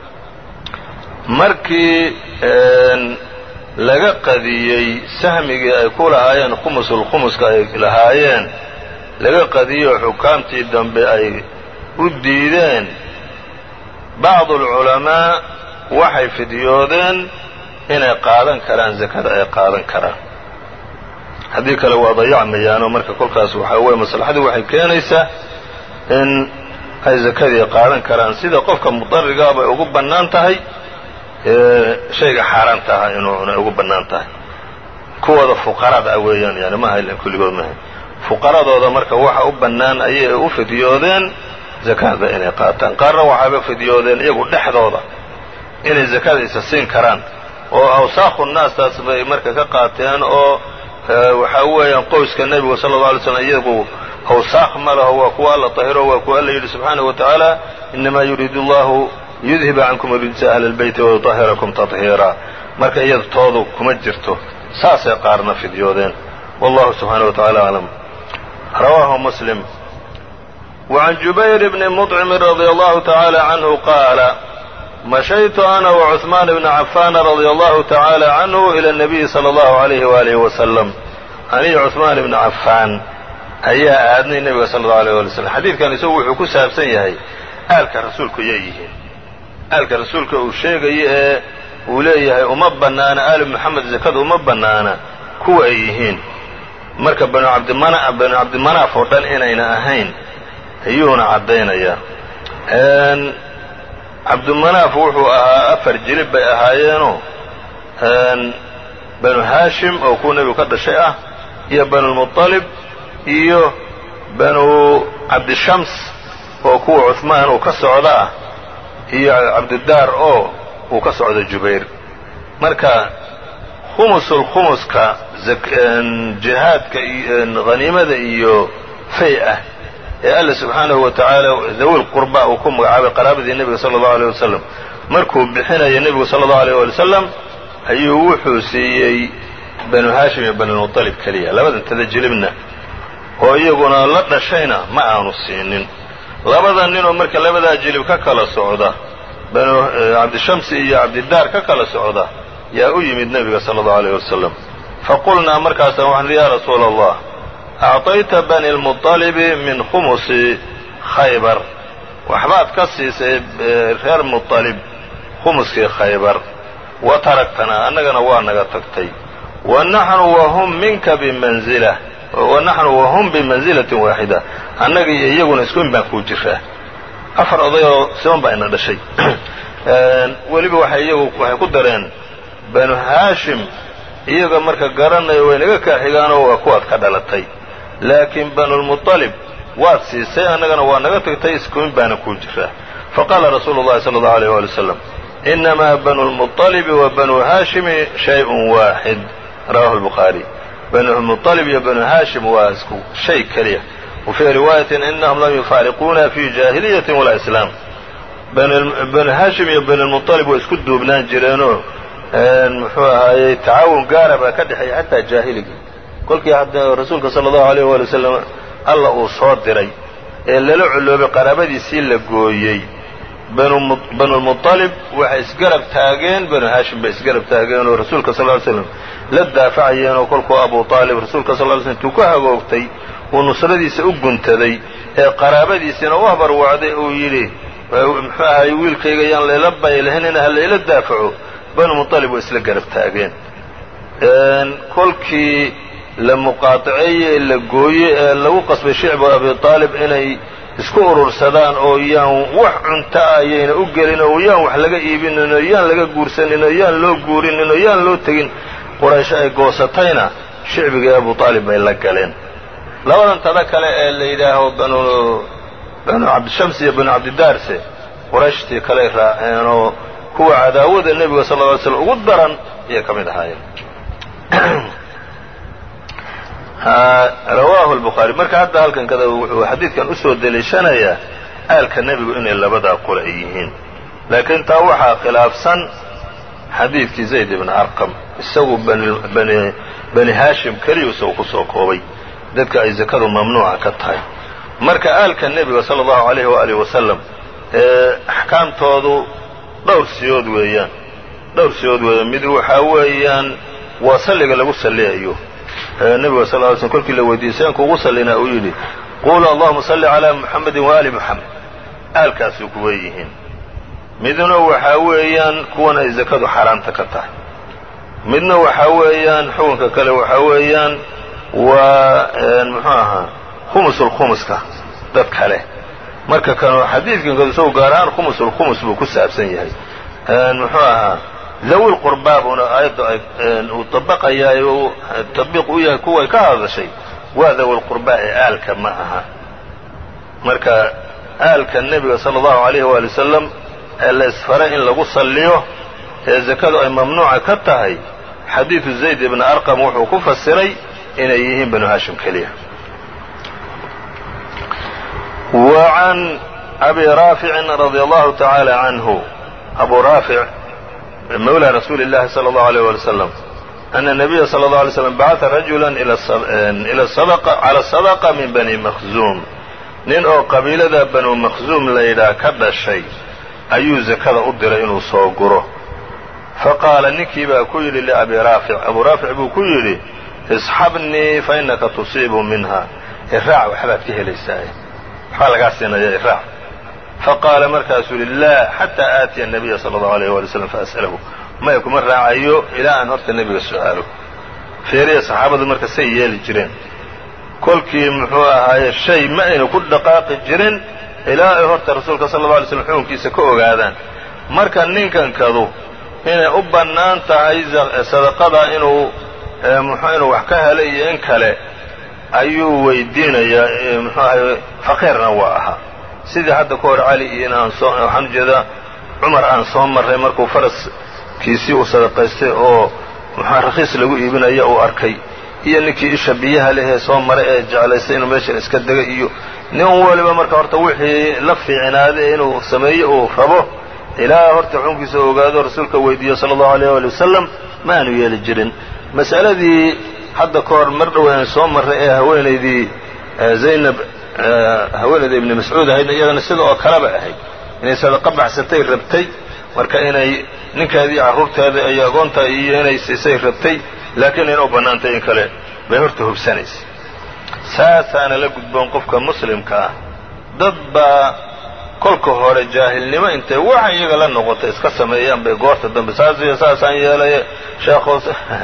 markii laga qadiyey sahmigii ay ku lahaayeen khumusulkhumuska ay lahaayeen laga qadiyey xukaamtii dambe ay u diideen bacdu alculamaa waxay fidyoodeen inay qaadan karaan zakada ay qaadan karaan haddii kale waa dayacmayaanoo marka kolkaas waxaa weye maslaxadii waxay keenaysaa in ay zakadii qaadan karaan sida qofka mudarigaabay ugu bannaan tahay shayga xaaraanta aha inuunay ugu bannaan tahay kuwooda fuqarada ah weeyaan yani maaha kulligood maaha fuqaradooda marka waxa u bannaan ayay u fidyoodeen zakada inay qaataan qaarna waxaaba fidyoodeen iyagu dhexdooda inay zakada isa siin karaan oo awsaakhu naastaas bay marka ka qaateen oo waxaa weeyaan qoyska nebiga sala alla alay slam iyagu awsaakh ma laho waa kuwa alla tahiro waa kuwa alla yidhi subxaanahu wa tacaala inamaa yuriidu allahu yudhiba cankum rijsa ahli lbeyti wayutahirakum tahiira marka iyada toodu kuma jirto saasay qaarna fidyoodeen wallahu subxaanahu wa tacala aclam rawaahu muslim وعن جubayr bni مطcم رضي الله تعالى عنه قاaل مشhيت أنا وعثمان بن عفان رضي الله تعالى عنه إلى النبي صلى الله عليه وآله وسلم أني cثmaan بن عفاan ayaa aadnay nebiga sala allau alيyه wali slm xadiidkan isagu wuxuu ku saabsan yahay aalka rasuulku yay yihiin aalka rasuulka uu sheegayo ee uu leeyahay uma bannaana aali moxamed zakada uma bannaana kuwa ay yihiin marka banu cabdimana banu cabdimanaaf oo dhan inayna ahayn ayuuna caddaynayaa cabdumanaaf wuxuu ahaa afar jilib bay ahaayeenoo banu haashim oo kuwa nebigu ka dhashay ah iyo banulmuطalib iyo banu cabdishams oo kuwa cuثmaan uu ka socda ah iyo cabdidaar oo uu ka socdo jubayr marka khumusulkhumuska jihaadka haniimada iyo fay ah ee alla subxaanahu wa tacaala dawil qurba uu ku magacaabay qaraabadii nebiga sala allahu aleyh wasalam markuu bixinaya nebigu sala allahu aleyh wali wasalam ayuu wuxuu siiyey banu haashim iyo banulmuطalib keliya labadan tada jilibna oo iyaguna la dhashayna ma aanu siinin labada ninoo marka labadaa jilib ka kala socda banu cabdishamsi iyo cabdidaar ka kala socda yaa u yimid nebiga sala allahu aleyh wasalam faqulnaa markaasa waxaan yaa rasuula allah acطayta bani lmuطalibi min khumusi khaybar waxbaad ka siisay reer muطalib khumuskii khaybar wa taragtanaa annagana waa naga tagtay wa naxnu wahum minka bimanzila wa naxnu wahum bimanzilatin waaxida annaga iyo iyaguna isku in baan kuu jiraa afar odayoo siban baa ina dhashay weliba waxay iyagu waxay ku dareen banu haashim iyaga marka garanayo way naga kaa xigaanoo waa kuwaad ka dhalatay laakiin banulmuطalib waad siisay annagana waa naga tagtay iskumin baana kuu jiraa faqaala rasuulu llahi sala allahu aleyh wali wasalam inamaa banu lmuطalibi wa banu haashimi shayءun waaxid rawahu lbukhaari banulmuطalib iyo banu haashim waa isku shay keliya wa fii riwaayatin inahum lam yufaariquuna fi jaahiliyatin walaa islaam banu haashim iyo banulmuطalib way isku duubnaan jireenoo muxuu ahaayey tacaawun gaara baa ka dhexeeya xataa jaahiligii kolkii hadda rasuulka sala allahu aleyh waali wasalam alla uu soo diray ee lala culoobay qaraabadiisii la gooyey banulmuطalib waxay isgarab taageen banu haashim bay isgarab taageen oo rasuulka sal ly slam la daafacayeen oo kolkuu abu aalib rasuulka sal ly slm intuu ku hagoogtay uu nusradiisa u guntaday ee qaraabadiisina u habarwacday uu yidhi muxuu ahaay wiilkayga yaan layla baylahinina ha layla daafaco banu muطalib way isla garab taageen kolkii la muqaataceeye la gooye ee lagu qasbay shicbu abi aalib inay isku urursadaan oo yaan wax cunto ah yayna u gelin oo yaan wax laga iibinin oo yaan laga guursanin oo yaan loo guurinin oo yaan loo tegin quraysh ay goosatayna shicbigii abu aalib bay la galeen labadan tada kale ee la yidhaaho banu banu cabdishams iyo banu cabdidaarse qurayshtii kaley raaceen oo kuwa cadaawada nebiga sal ly slm ugu daran ayay ka mid ahaayeen rawaahu lbukhaari marka hadda halkan kada wuxuu xadiidkan usoo deliishanayaa aalka nebigu inay labadaa qura ay yihiin laakiin taa waxaa khilaafsan xadiidkii zayd ibni arqam isagu bani haashim keliyu isagu kusoo koobay dadka ay zakadu mamnuuca ka tahay marka aalka nebiga sala allahu alayh waaalih wasalam ee axkaamtoodu dhowr siyood weeyaan dhowr siyood weeyaan mid waxaa weeyaan waa salliga lagu salliyayo nebiga sal ly slm kolkii la weydiiyey seen kuugu sallinaa uu yidhi quulu allahuma salli calaa muxamedin waali muxamed aalkaasuu kuwa yihiin midna waxaa weeyaan kuwan ay zakadu xaaraamta ka tahay midna waxaa weeyaan xukunka kale waxaa weeyaan waa muxuu ahaa khumusulkhumuska dad kale marka kan xadiidkan kadu isagu gaar ahaan khumusulkhumus buu ku saabsan yahay muxuu ahaa dawil qurbaa buuna aayadda uu dabaqayaa uu tabiiq u yahay kuway ka hadashay waa dawil qurbaa ee aalka ma aha marka aalka nebiga sala allahu alayh waali wasalam ee la isfaray in lagu salliyo ee zakadu ay mamnuuca ka tahay xadiidu zayd ibni arqam wuxuu ku fasiray inay yihiin banu haashim keliya wa can abi raaficin radia allahu tacaala canhu abu raafic mawlى rasuuli اllahi salى اllahu alيyh wali wslam ana الnabiya salى اlه alay slam bacata rajula cala sadaqa min bani makhzuum nin oo qabiilada banu makhzuum layidhaah ka dhashay ayuu zakada u diray inuu soo guro faqaala ninkii baa ku yidhi liabi raafic abu raafic buu ku yidhi isxabnii fainaka tusiibu minha iraac waxbaad ka helaysaa waxbaa lagaa siinaya iraac faqaala markaasuu yihi laa xataa aatiya الnabiya salى اllahu alayh wali slam faas'alahu maya kuma raacayo ilaa aan horta nebiga su'aalo feeriya saxaabadu marka say yeeli jireen kolkii muxuu ahaaye shay ma aynu ku dhaqaaqi jirin ilaa ay horta rasuulka sala alla alay slam xukunkiisa ka ogaadaan marka ninkankadu inay u bannaan tahay sadaqada inuu muxuu inuu wax ka helay iyo in kale ayuu weydiinayaa muxuu ahay faqiirna waa ahaa sidii hadda ka hor cali iyo in aan soo waxaan ujeedaa cumar aan soo marray markuu faraskiisii uu sadaqaystay oo muxua rakhiis lagu iibinaya uu arkay iyo ninkii isha biyaha lehee soo maray ee jeclaystay inuu meeshan iska dega iyo nin waliba marka horta wixii la fiicnaaday inuu sameeyo uu rabo ilaa horta xukunkiisa ogaado rasuulka weydiiyo sala allahu alayh ali wasalam ma aanu yeeli jirin mas'aladii hadda ka hor mar dhoweyn soo marray ee haweenaydii zaynab haweenayda ibni mascuud ahaydna iyadana sida oo kaleba ahayd inay sadaqa baxsatay rabtay marka inay ninkeedii carruurteeda iyo agoonta iyo inay siisay rabtay laakiin ina u bannaantay in kale bay horta hubsanaysay saasaana la gudboon qofka muslimka ah dad baa kolka hore jaahilnimo intay waxa iyaga la noqotay iska sameeyaan bay goorta dambe saas iyo saasaan yeelaya sheekhoos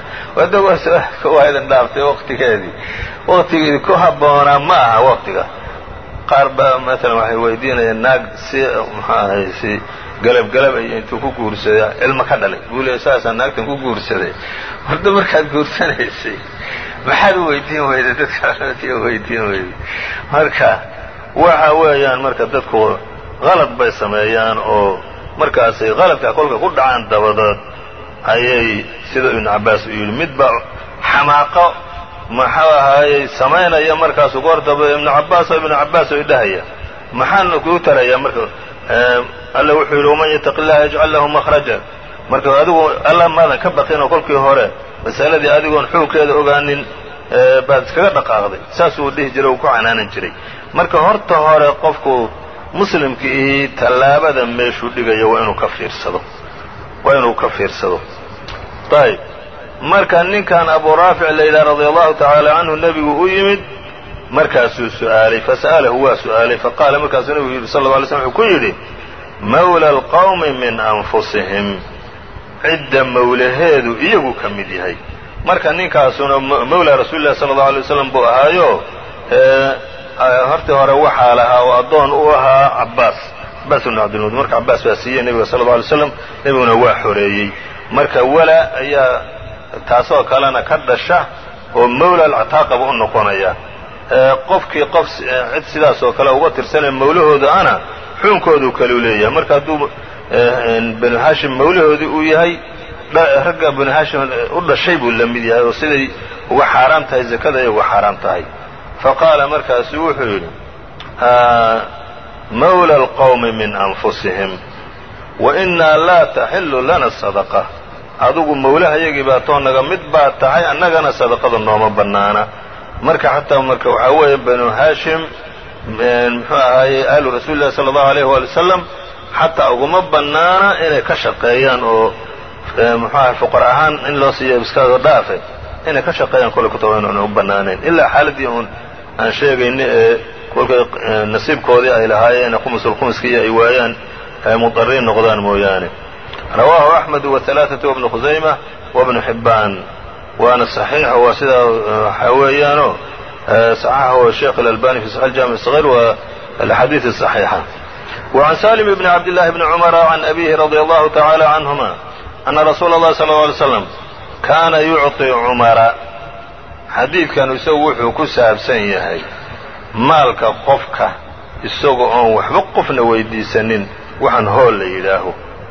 waa idin dhaaftay waqtigeedii waqtigeedii ku habboonaa ma aha waqtiga qaar baa maalan waxay weydiinayaan naag si muxuu ahay si galab galab iyo intuu ku guursaday ilmo ka dhalay buu leey saasaan naagtan ku guursaday horta markaad guursanaysay maxaad u weydiin weyday dadka weydiin weyday marka waxa weeyaan marka dadku qalad bay sameeyaan oo markaasay qaladka kolka ku dhacaan dabadood ayay sida ibnu cabbaas uu yidhi midba xamaaqo maxuu ahaayey samaynaya markaasu goortaba ibnu cabbaas oo ibnu cabbaas oo idhahaya maxaana kuu tarayaa marka alla wuxuu yidhi waman yataqi illaha yajcal lahu makhraja marka adigu alla maadan ka baqinoo kolkii hore masaladii adigoon xukunkeeda ogaanin baad iskaga dhaqaaqday saasuu dhihi jiray uu ku canaanan jiray marka horta hore qofku muslimka ihi tallaabada meeshuu dhigayo waa inuu ka fiirsado waa inuu ka fiirsado ayb marka ninkan abu raafic la yidhaha radia allahu tacaala canhu nebigu u yimid markaasuu su'aalay fasa'alahu waa su'aalay faqaala markaasuu nebigu yidhi sal lla alay slm wuxuu ku yidhi mawla alqawmi min anfusihim cidda mawlaheedu iyagu ka mid yahay marka ninkaasuna mawla rasuuli llahi sala allau alay waslam buu ahaayo hortii hore waxaa lahaa oo addoon u ahaa cabbaas cabbaas ibnu cabdilmud marka cabbaas baa siiyey nebiga sala alla alay slam nebiguna waa xoreeyey marka wala ayaa taasoo kalena ka dhasha oo mawla alcataaqaba u noqonaya qofkii qof cid sidaas oo kale uga tirsanaya mawlahooda ana xuunkoodu kaleu leeyahay marka hadduu banu hashim mawlahoodii uu yahay ragga banu hashim u dhashay buu la mid yahay oo siday uga xaaraam tahay zakada ay uga xaaraam tahay faqaala markaasu wuxuu yidhi mawla alqawmi min anfusihim wa innaa laa taxillu lana sadaqa adugu mawlahayagii baa too naga mid baa tahay annagana sadaqada nooma bannaana marka xataa marka waxaa weeye banu haashim muxuu ahaaye ahlu rasuuli llahi sala allahu alayh waali wasalam xataa uguma bannaana inay ka shaqeeyaan oo muxuu ahay fuqar ahaan in loo siiyo iskaga dhaafe inay ka shaqeeyaan kolay kutaba inuuna u bannaanayn ilaa xaaladii uun aan sheegayni ee kolkay nasiibkoodii ay lahaayeen khumusulkhumuskii ay waayaan ay mudariin noqdaan mooyaane rawaahu axmed wahalaaثatu wabnu khusayma wabnu xibbaan waana صaxiix waa sidaa waxaa weeyaano صaxaxahu sheekh اlalbani fi saxix اljami الصغيr wa alaxaadiiث الصaxiixa وعan salim bn cabd لlahi bni cmra can abihi radي allahu taعalى canهuma ana rasuula اllahi sal اه alay slam kaana yucطi cumara xadiidkan isagu wuxuu ku saabsan yahay maalka qofka isaga oon waxba qofna weydiisanin waxaan hool la yidhaaho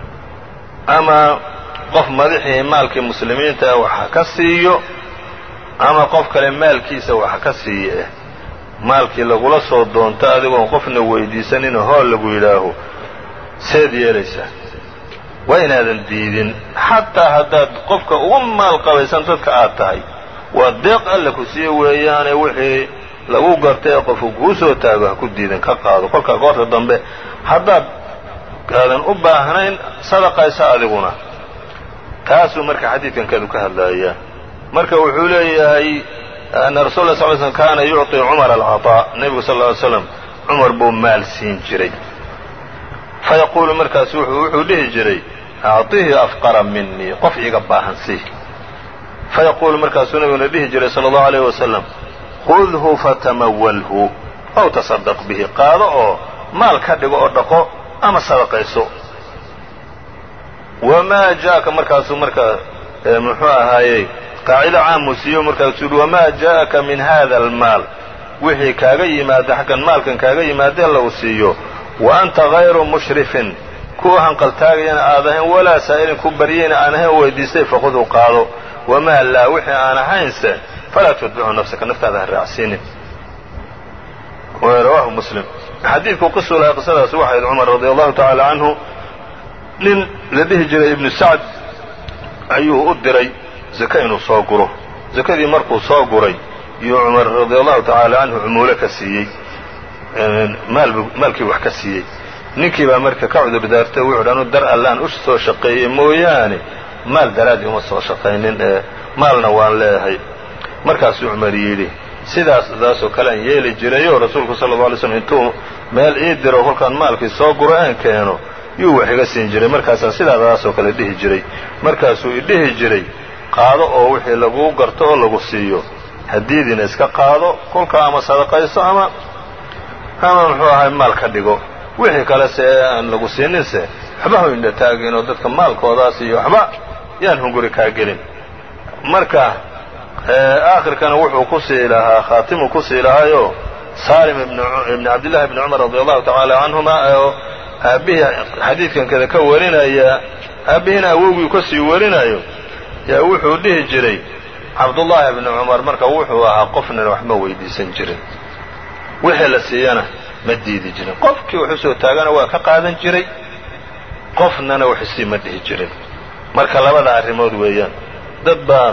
ama qof madaxii maalkii muslimiinta wax ka siiyo ama qof kale maalkiisa wax ka siiyo eh maalkii lagula soo doonto adigoon qofna weydiisaninoo hool lagu yidhaaho seed yeelaysaa waa inaadan diidin xataa haddaad qofka ugu maal qabaysan dadka aad tahay waa deeq alla ku siiye weeyaane wixii lagu gartay ee qofku kuu soo taago ha ku diidan ka qaado kolkaa goorta dambe haddaad aadan u baahnayn sadaqaysa adiguna taasuu marka xadiidkan kadu ka hadlayaa marka wuxuu leeyahay ana rasul la sl slm kaana yucطi cumar alcaطaa nebigu sal ly slam cumar buu maal siin jiray fayaquulu markaasu wuxuu dhihi jiray acطihi afqara minii qof iga baahan sii fayaquulu markaasuu nebiguna dhihi jiray sala allahu alayh wasalam khudhu fatamawalhu aw tasadaq bihi qaado oo maal ka dhigo oo dhaqo ama sadaqayso wamaa jaaka markaasuu markaa muxuu ahaayey qaacido caamuu siiyo markaasuu yihi wamaa jaءaka min hada almaal wixii kaaga yimaada xaggan maalkan kaaga yimaadee lagu siiyo wa anta hayru mushrifin kuwa hanqaltaagayana aad ahayn walaa saa'ilin ku baryayna aan ahayn weydiistay faquduu qaado wamaa laa wixii aan ahaynse falaa tutbicu nafsaka naftaada ha raacsiinin rawaahu muslim xadiidku qisu lahaa qisadaas waxayd cumar radi allahu tacaala canhu nin la dhihi jiray ibnu sacd ayuu u diray zake inuu soo guro zakadii markuu soo guray iyuu cumar radi allahu tacaala canhu cumuulo ka siiyey maalkii wax ka siiyey ninkii baa marka ka cudur daartay wuxu dhi anu dar allaan u soo shaqeeyey mooyaane maal daraaddii uma soo shaqaynin ee maalna waan leeyahay markaasuu cumar yidhi sidaas daasoo kale aan yeeli jirayoo rasuulku sala alla alay slam intuu meel ii diro kolkaan maalkii soo guro aan keeno yuu wax iga siin jiray markaasaan sidaadaasoo kale dhihi jiray markaasuu idhihi jiray qaado oo wixii laguu garto oo lagu siiyo hadiidiina iska qaado kolkaa ama sadaqayso ama ama muxuu ahay maal ka dhigo wixii kale se aan lagu siininse waxba hu indha taagin oo dadka maalkoodaas iyo waxba yaan hunguri kaa gelin marka aakhirkana wuxuu ku sii lahaa khaatimuu ku sii lahaayo saalim ibni cabdillahi bni cumar radi allahu tacaala canhuma oo aabbihii xadiidkan kada ka warinaya aabbihiina awowgii ka sii warinayo yaa wuxuu dhihi jiray cabdullaahi bni cumar marka wuxuu ahaa qofnana waxma weydiisan jirin wixii la siiyana ma diidi jirin qofkii wax usoo taagana waa ka qaadan jiray qofnana waxisii ma dhihi jirin marka labada arrimood weeyaan dad baa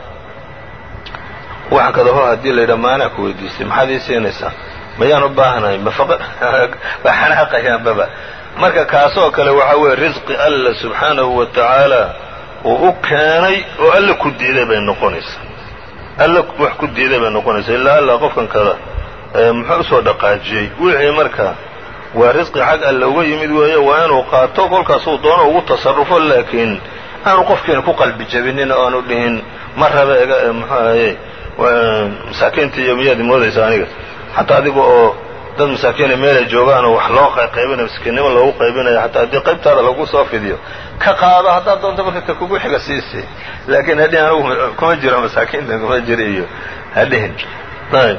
wax kadaho haddii la yidhaa maanaa ku weydiistay maxaad ii siinaysaa mayaan u baahnahay baa xanaaqayaanbaba marka kaasoo kale waxaa weeye risqi alla subxaanahu wa tacaala uu u keenay oo alla ku diiday bay noqonaysaa alla wax ku diiday bay noqonaysaa ilaa alla qofkan kada muxuu usoo dhaqaajiyey wixii marka waa risqi xag alle uga yimid weeye waa inuu qaato kolkaasuu doono ugu tasarrufo laakiin aanu qofkiina ku qalbi jabinin oo aanu dhihin ma rabe ega muxuu ahaye masaakiinta iyo miyaad moodaysa aniga xataa adiga oo dad masaakiina meelay joogaanoo wax loo qaybinayo miskiinnimo loogu qaybinayo xataa haddii qaybtaada lagu soo fidiyo ka qaado haddaad doonto marka ka kugu xiga siisi laakiin hadhihin anugu kuma jiro masaakiinta kuma jiro iyo hadhihin ayb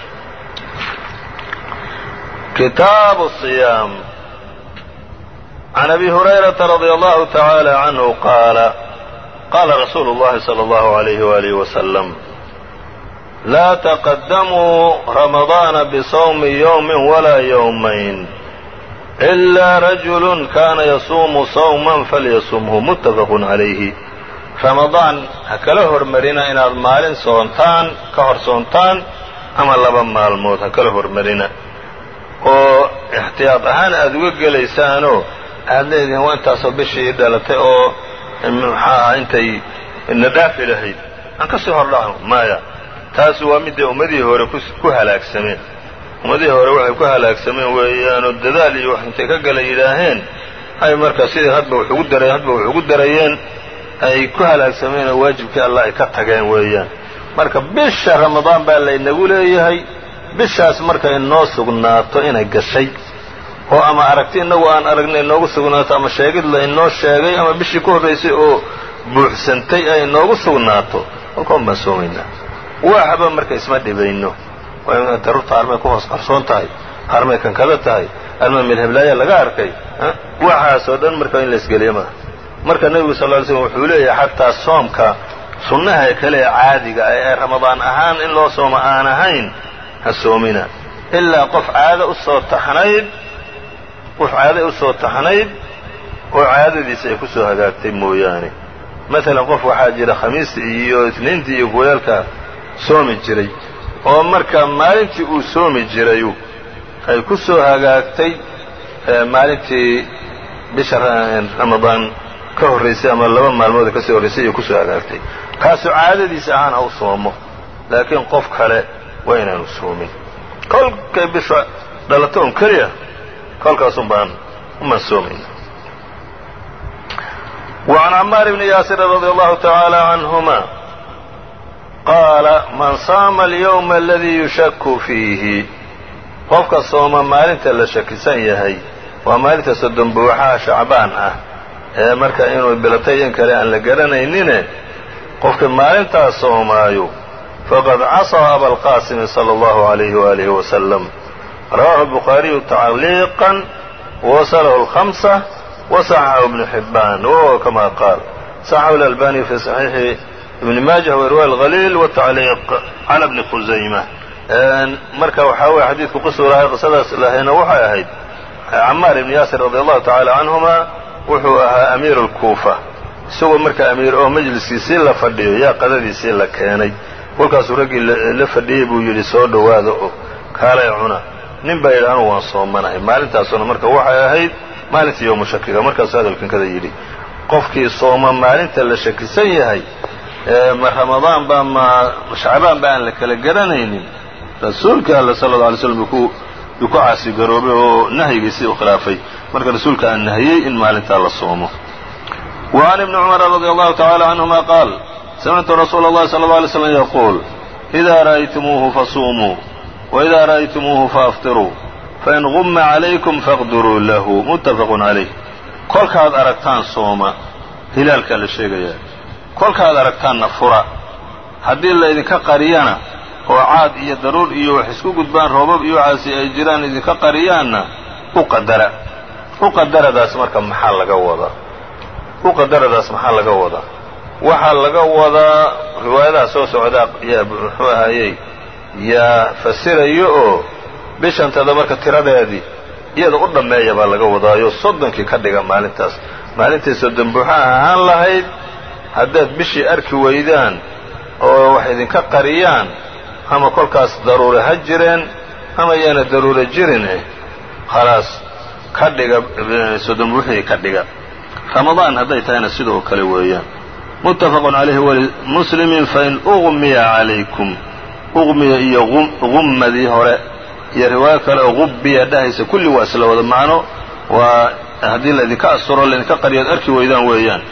kitaabu الصiyaam can abi hurayrata radia allahu tacaala canhu qaala qaala rasuulu اllahi salى اllahu عalayhi walihi wasalam laa taqadamuu ramadaana bisawmi yowmi walaa yowmayn ilaa rajulu kana yasuumu sawman falyasumhu muttafaqun calayhi ramadaan ha kala hormarina inaad maalin soontaan ka hor soontaan ama laba maalmood ha kala hormarina oo ixtiyaad ahaan aada uga gelaysaanoo aad leedihiin waa intaasoo bishii dhalatay oo maxaaha intay na dhaafi lahayd aan ka sii hordhacno maya taasi waa midday ummadihii hore ku halaagsameen ummadihii hore waxay ku halaagsameen weeyaanoo dadaal iyo wax intay ka gala yidhaaheen ay markaa sidii hadba wax ugu dara hadba wax ugu darayeen ay ku halaagsameen oo waajibkii allah ay ka tageen weeyaan marka bisha ramadaan baa laynagu leeyahay bishaas marka inoo sugnaato inay gashay oo ama aragti innagu aan aragnay inoogu sugnaato ama sheegid la inoo sheegay ama bishii ku horraysay oo buuxsantay ay inoogu sugnaato kolkoon baan soomaynaa waxba marka isma dhibayno daruurta armay ku hoos qarsoon tahay armay kankada tahay armay midhablaaya laga arkay waxaasoo dhan marka in laisgeliya maaha marka nebigu sal ly slm wuxuu leeyahay xataa soomka sunnaha kale ee caadiga ah ee ramadaan ahaan in loo soomo aan ahayn ha soomina ilaa qof caado usoo taxnayd qof caado usoo taxnayd oo caadadiisa ay ku soo hagaagtay mooyaane maalan qof waxaa jira khamiistii iyo isniintii iyo goyaalka soomi jiray oo marka maalintii uu soomi jirayu ay ku soo hagaagtay maalintii bisha ramadaan ka horraysay ama laba maalmooda kasii horraysay iyo kusoo hagaagtay kaasoo caadadiisa ahaan ha u soomo laakiin qof kale waa inaanu soomin kolkay bisha dhalato un keliya kolkaasun baan umaan soomayna وعn cmاar بن yaasir رadي الlه taعaalى عanهma qaala man saama اليوم اladي yushak fiihi qofka sooma maalinta la shakisan yahay waa maalinta soddon buuxaha shacbaan ah ee marka inuu bilatay in kale aan la garanaynine qofka maalintaas soomaayo faqad casaa abalqaasimi sala allahu alayhi waalihi wasalam rawaxu bukhaariyu tacliiqan wawasalahu alhamsa wasaxaxu ibnu xibbaan wahuwa kama qaal saxaxu alalbani fi saxiixi ibni maajah warwa alhaliil watacliiq cala bni khusayma marka waxaa weye xadiidku qisuu lahay qisadaas lahayna waxay ahayd camaar ibni yaasir radi allahu tacaala canhuma wuxuu ahaa amiiru lkuufa isagoo marka amiir oo majliskiisii la fadhiyo yaa qadadiisii la keenay kolkaasuu raggii la fadhiyey buu yidhi soo dhowaada oo kaalay cuna nin baa yidhi anugu waan soomanahay maalintaasuna marka waxay ahayd maalintii yowmu shakiga markaasuu hadalkan kada yidhi qofkii sooma maalinta la shakisan yahay ma ramadaan baa ma shacbaan ba aan la kala garanaynin rasuulka alla sala alla alay slam yuu ku caasigaroobay oo nahyigiisii u khilaafay marka rasuulka aan nahiyey in maalintaa la soomo wa can ibni cumara radi allahu tacala canhuma qaal samictu rasuula اllahi sala اlla alay slam yaquul إida ra'aytumuuhu fasuumuu وإida ra'aytumuuhu faaftiruu fain gumma calaykum faqdiruu lahu muttafaqun calayh kolkaad aragtaan sooma hilaalkaa la sheegayaa kolkaad aragtaanna fura haddii laydinka qariyana oo caad iyo daruur iyo wax isku gudbaan roobab iyo waxaasi ay jiraan idinka qariyaanna u qadara u qadaradaas marka maxaa laga wadaa u qadaradaas maxaa laga wadaa waxaa laga wadaa riwaayadaha soo socdaa yaa muxuu ahaayey yaa fasirayo oo bishantada marka tiradeedii iyada u dhammeeya baa laga wadaayo soddonkii ka dhiga maalintaas maalintay soddon buuxa ahaan lahayd haddaad bishii arki weydaan oo wax idinka qariyaan ama kolkaas daruure ha jireen ama yaana daruure jirine khalaas ka dhiga soddon buuxii ka dhiga ramadaan hadday tahayna sidoo kale weeyaan muttafaqun calayhi walimuslimin fain uqmiya calaykum uqmiya iyo gummadii hore iyo riwaayo kale oo gubbiya dhahaysa kulli waa isla wada macno waa haddii laydinka asuro laydinka qariyo ad arki weydaan weeyaan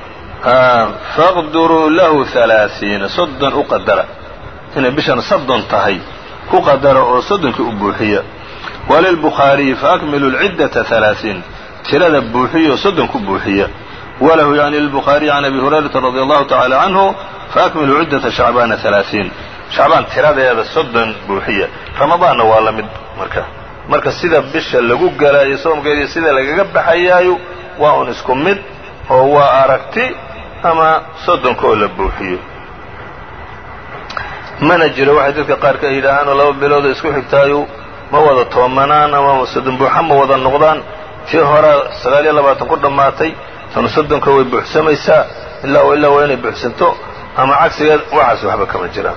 faqduruu lahu halaaiina soddon u qadara inay bishan soddon tahay ku qadara oo soddonkii u buuxiya walilbukhaariyi faakmilu lciddata halaaiin tirada buuxiya oo soddon ku buuxiya walahu yani lilbukhaariyi can abi hurayrata radi allahu tacala canhu faakmilu ciddata shacbaana halaaiin shacbaan tiradeeda soddon buuxiya ramadaanna waa la mid marka marka sida bisha lagu galaayo soomkeediiyo sida lagaga baxayaayo waa un isku mid oo waa aragti ama soddonkaoo la buuxiyo mana jiro waxay dadka qaar ka yidhaahaanoo laba biloodoo isku xigtaayu ma wada toomanaan ama soddon buuxa ma wada noqdaan tii hore sagaal iyo labaatan ku dhammaatay tanu soddonka way buuxsamaysaa ilaa o illaa waa inay buuxsanto ama cagsigeed waxaas waxba kama jiraan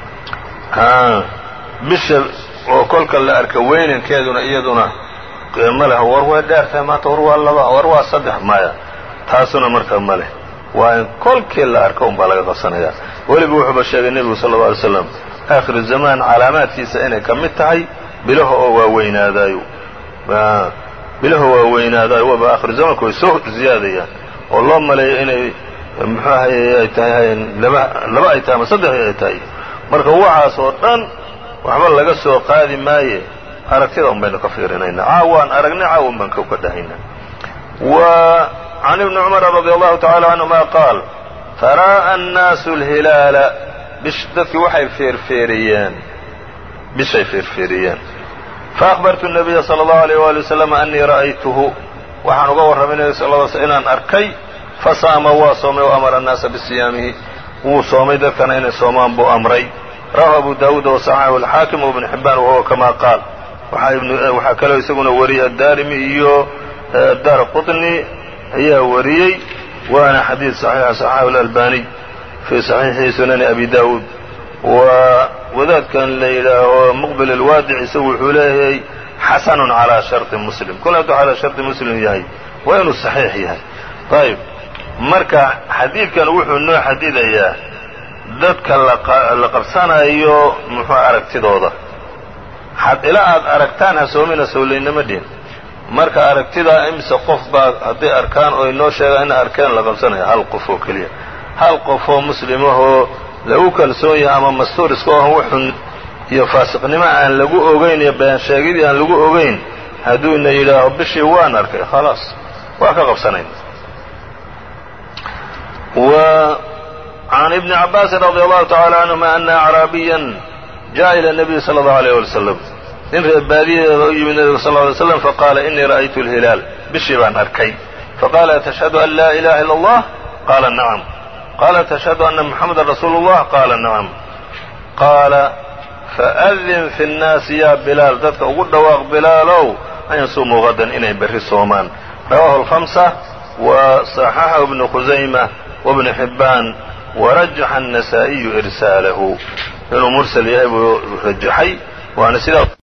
bisha oo kolka la arka weynankeeduna iyaduna ma leh war way dheer tahay maanta war waa laba war waa saddex maya taasuna marka ma leh waa in kolkii la arko un baa laga qabsanayaa weliba wuxuuba sheegay nebigu sala alla alay slam aakhiru zamaan calaamaadkiisa inay ka mid tahay bilaha oo waaweynaadaayo bilaha waaweynaadaayo waba aakhiru zamaanku way soo ziyaadayaan oo loo maleeyo inay muxuu ahaye ay tahay laba laba ay tahay ama saddex ay tahay marka waxaas oo dhan waxba laga soo qaadi maaye aragtida un baynu ka fiirinaynaa caawaan aragnay caawan baan ka dhahaynaa wa can ibni cumara radi allahu tacala canhuma qaal faraa'a annaasu alhilaala dadkii waxay feerfeeriyeen bishay feerfeeriyeen faأhbartu الnabiya salى اllahu alيyh wali waslm anii ra'aytuhu waxaan uga warramay nebiga sal ly sl inaan arkay fasaama waa soomay wa amara annaasa bisiyaamihi wuu soomay dadkana inay soomaan buu amray rawahu abu daawuud wasaxaxu alxaakim wibnu xibaan wahuwa kama qaal waxaa kaloo isaguna wariyey addaarimi iyo daar qطni ayaa wariyey waana xadiid صaxiixa صaxaxu اlalbaniy fii صaxiixi sunani abi daawuud wa wadaadkan la yidhaaho muqbil alwaadic isagu wuxuu leeyahay xasanun calaa sharطi muslim kol hadduu calaa sharطi muslim yahay waa inuu saxiix yahay ayb marka xadiidkan wuxuu noo xadidayaa dadka la qabsanayo muxuu aragtidooda ilaa aad aragtaan ha soomina sowlaynama dhihin marka aragtidaa imise qof baa hadday arkaan oo inoo sheegaan ina arkeen la qabsanaya hal qof oo keliya hal qof oo muslimahoo lagu kalsoon yahay ama mastuur iska ohan wuxun iyo faasiqnimo aan lagu ogayn iyo baansheegidii aan lagu ogayn hadduu ina yidhaaho bishii waan arkay khalaas waa ka qabsanayn وعn iبن cabاasi رضي الله تعالى عنهma أن أعraabiيا jaءa إلى النبي صلى الله عليه وسلم nin reer baadiyadeeda u yimid nebiga sl ly slam faqaala inii ra'aytu اlhilaal bishii baan arkay faqaala atashhadu an laa ilaha ila اllah qaala nacam qaala atashhadu ana muxamada rasuulu اllah qaala nacam qaala faأdin fi الnaasi ya bilaal dadka ugu dhawaaq bilaalow an yasumuu gadan inay berri soomaan rawahu اlhamsa wa صaxaxahu ibnu khusayma wbnu xibbaan warajaxa النasaaئiyu irsaalahu inuu mursal yahay buu rajaxay waana sidaa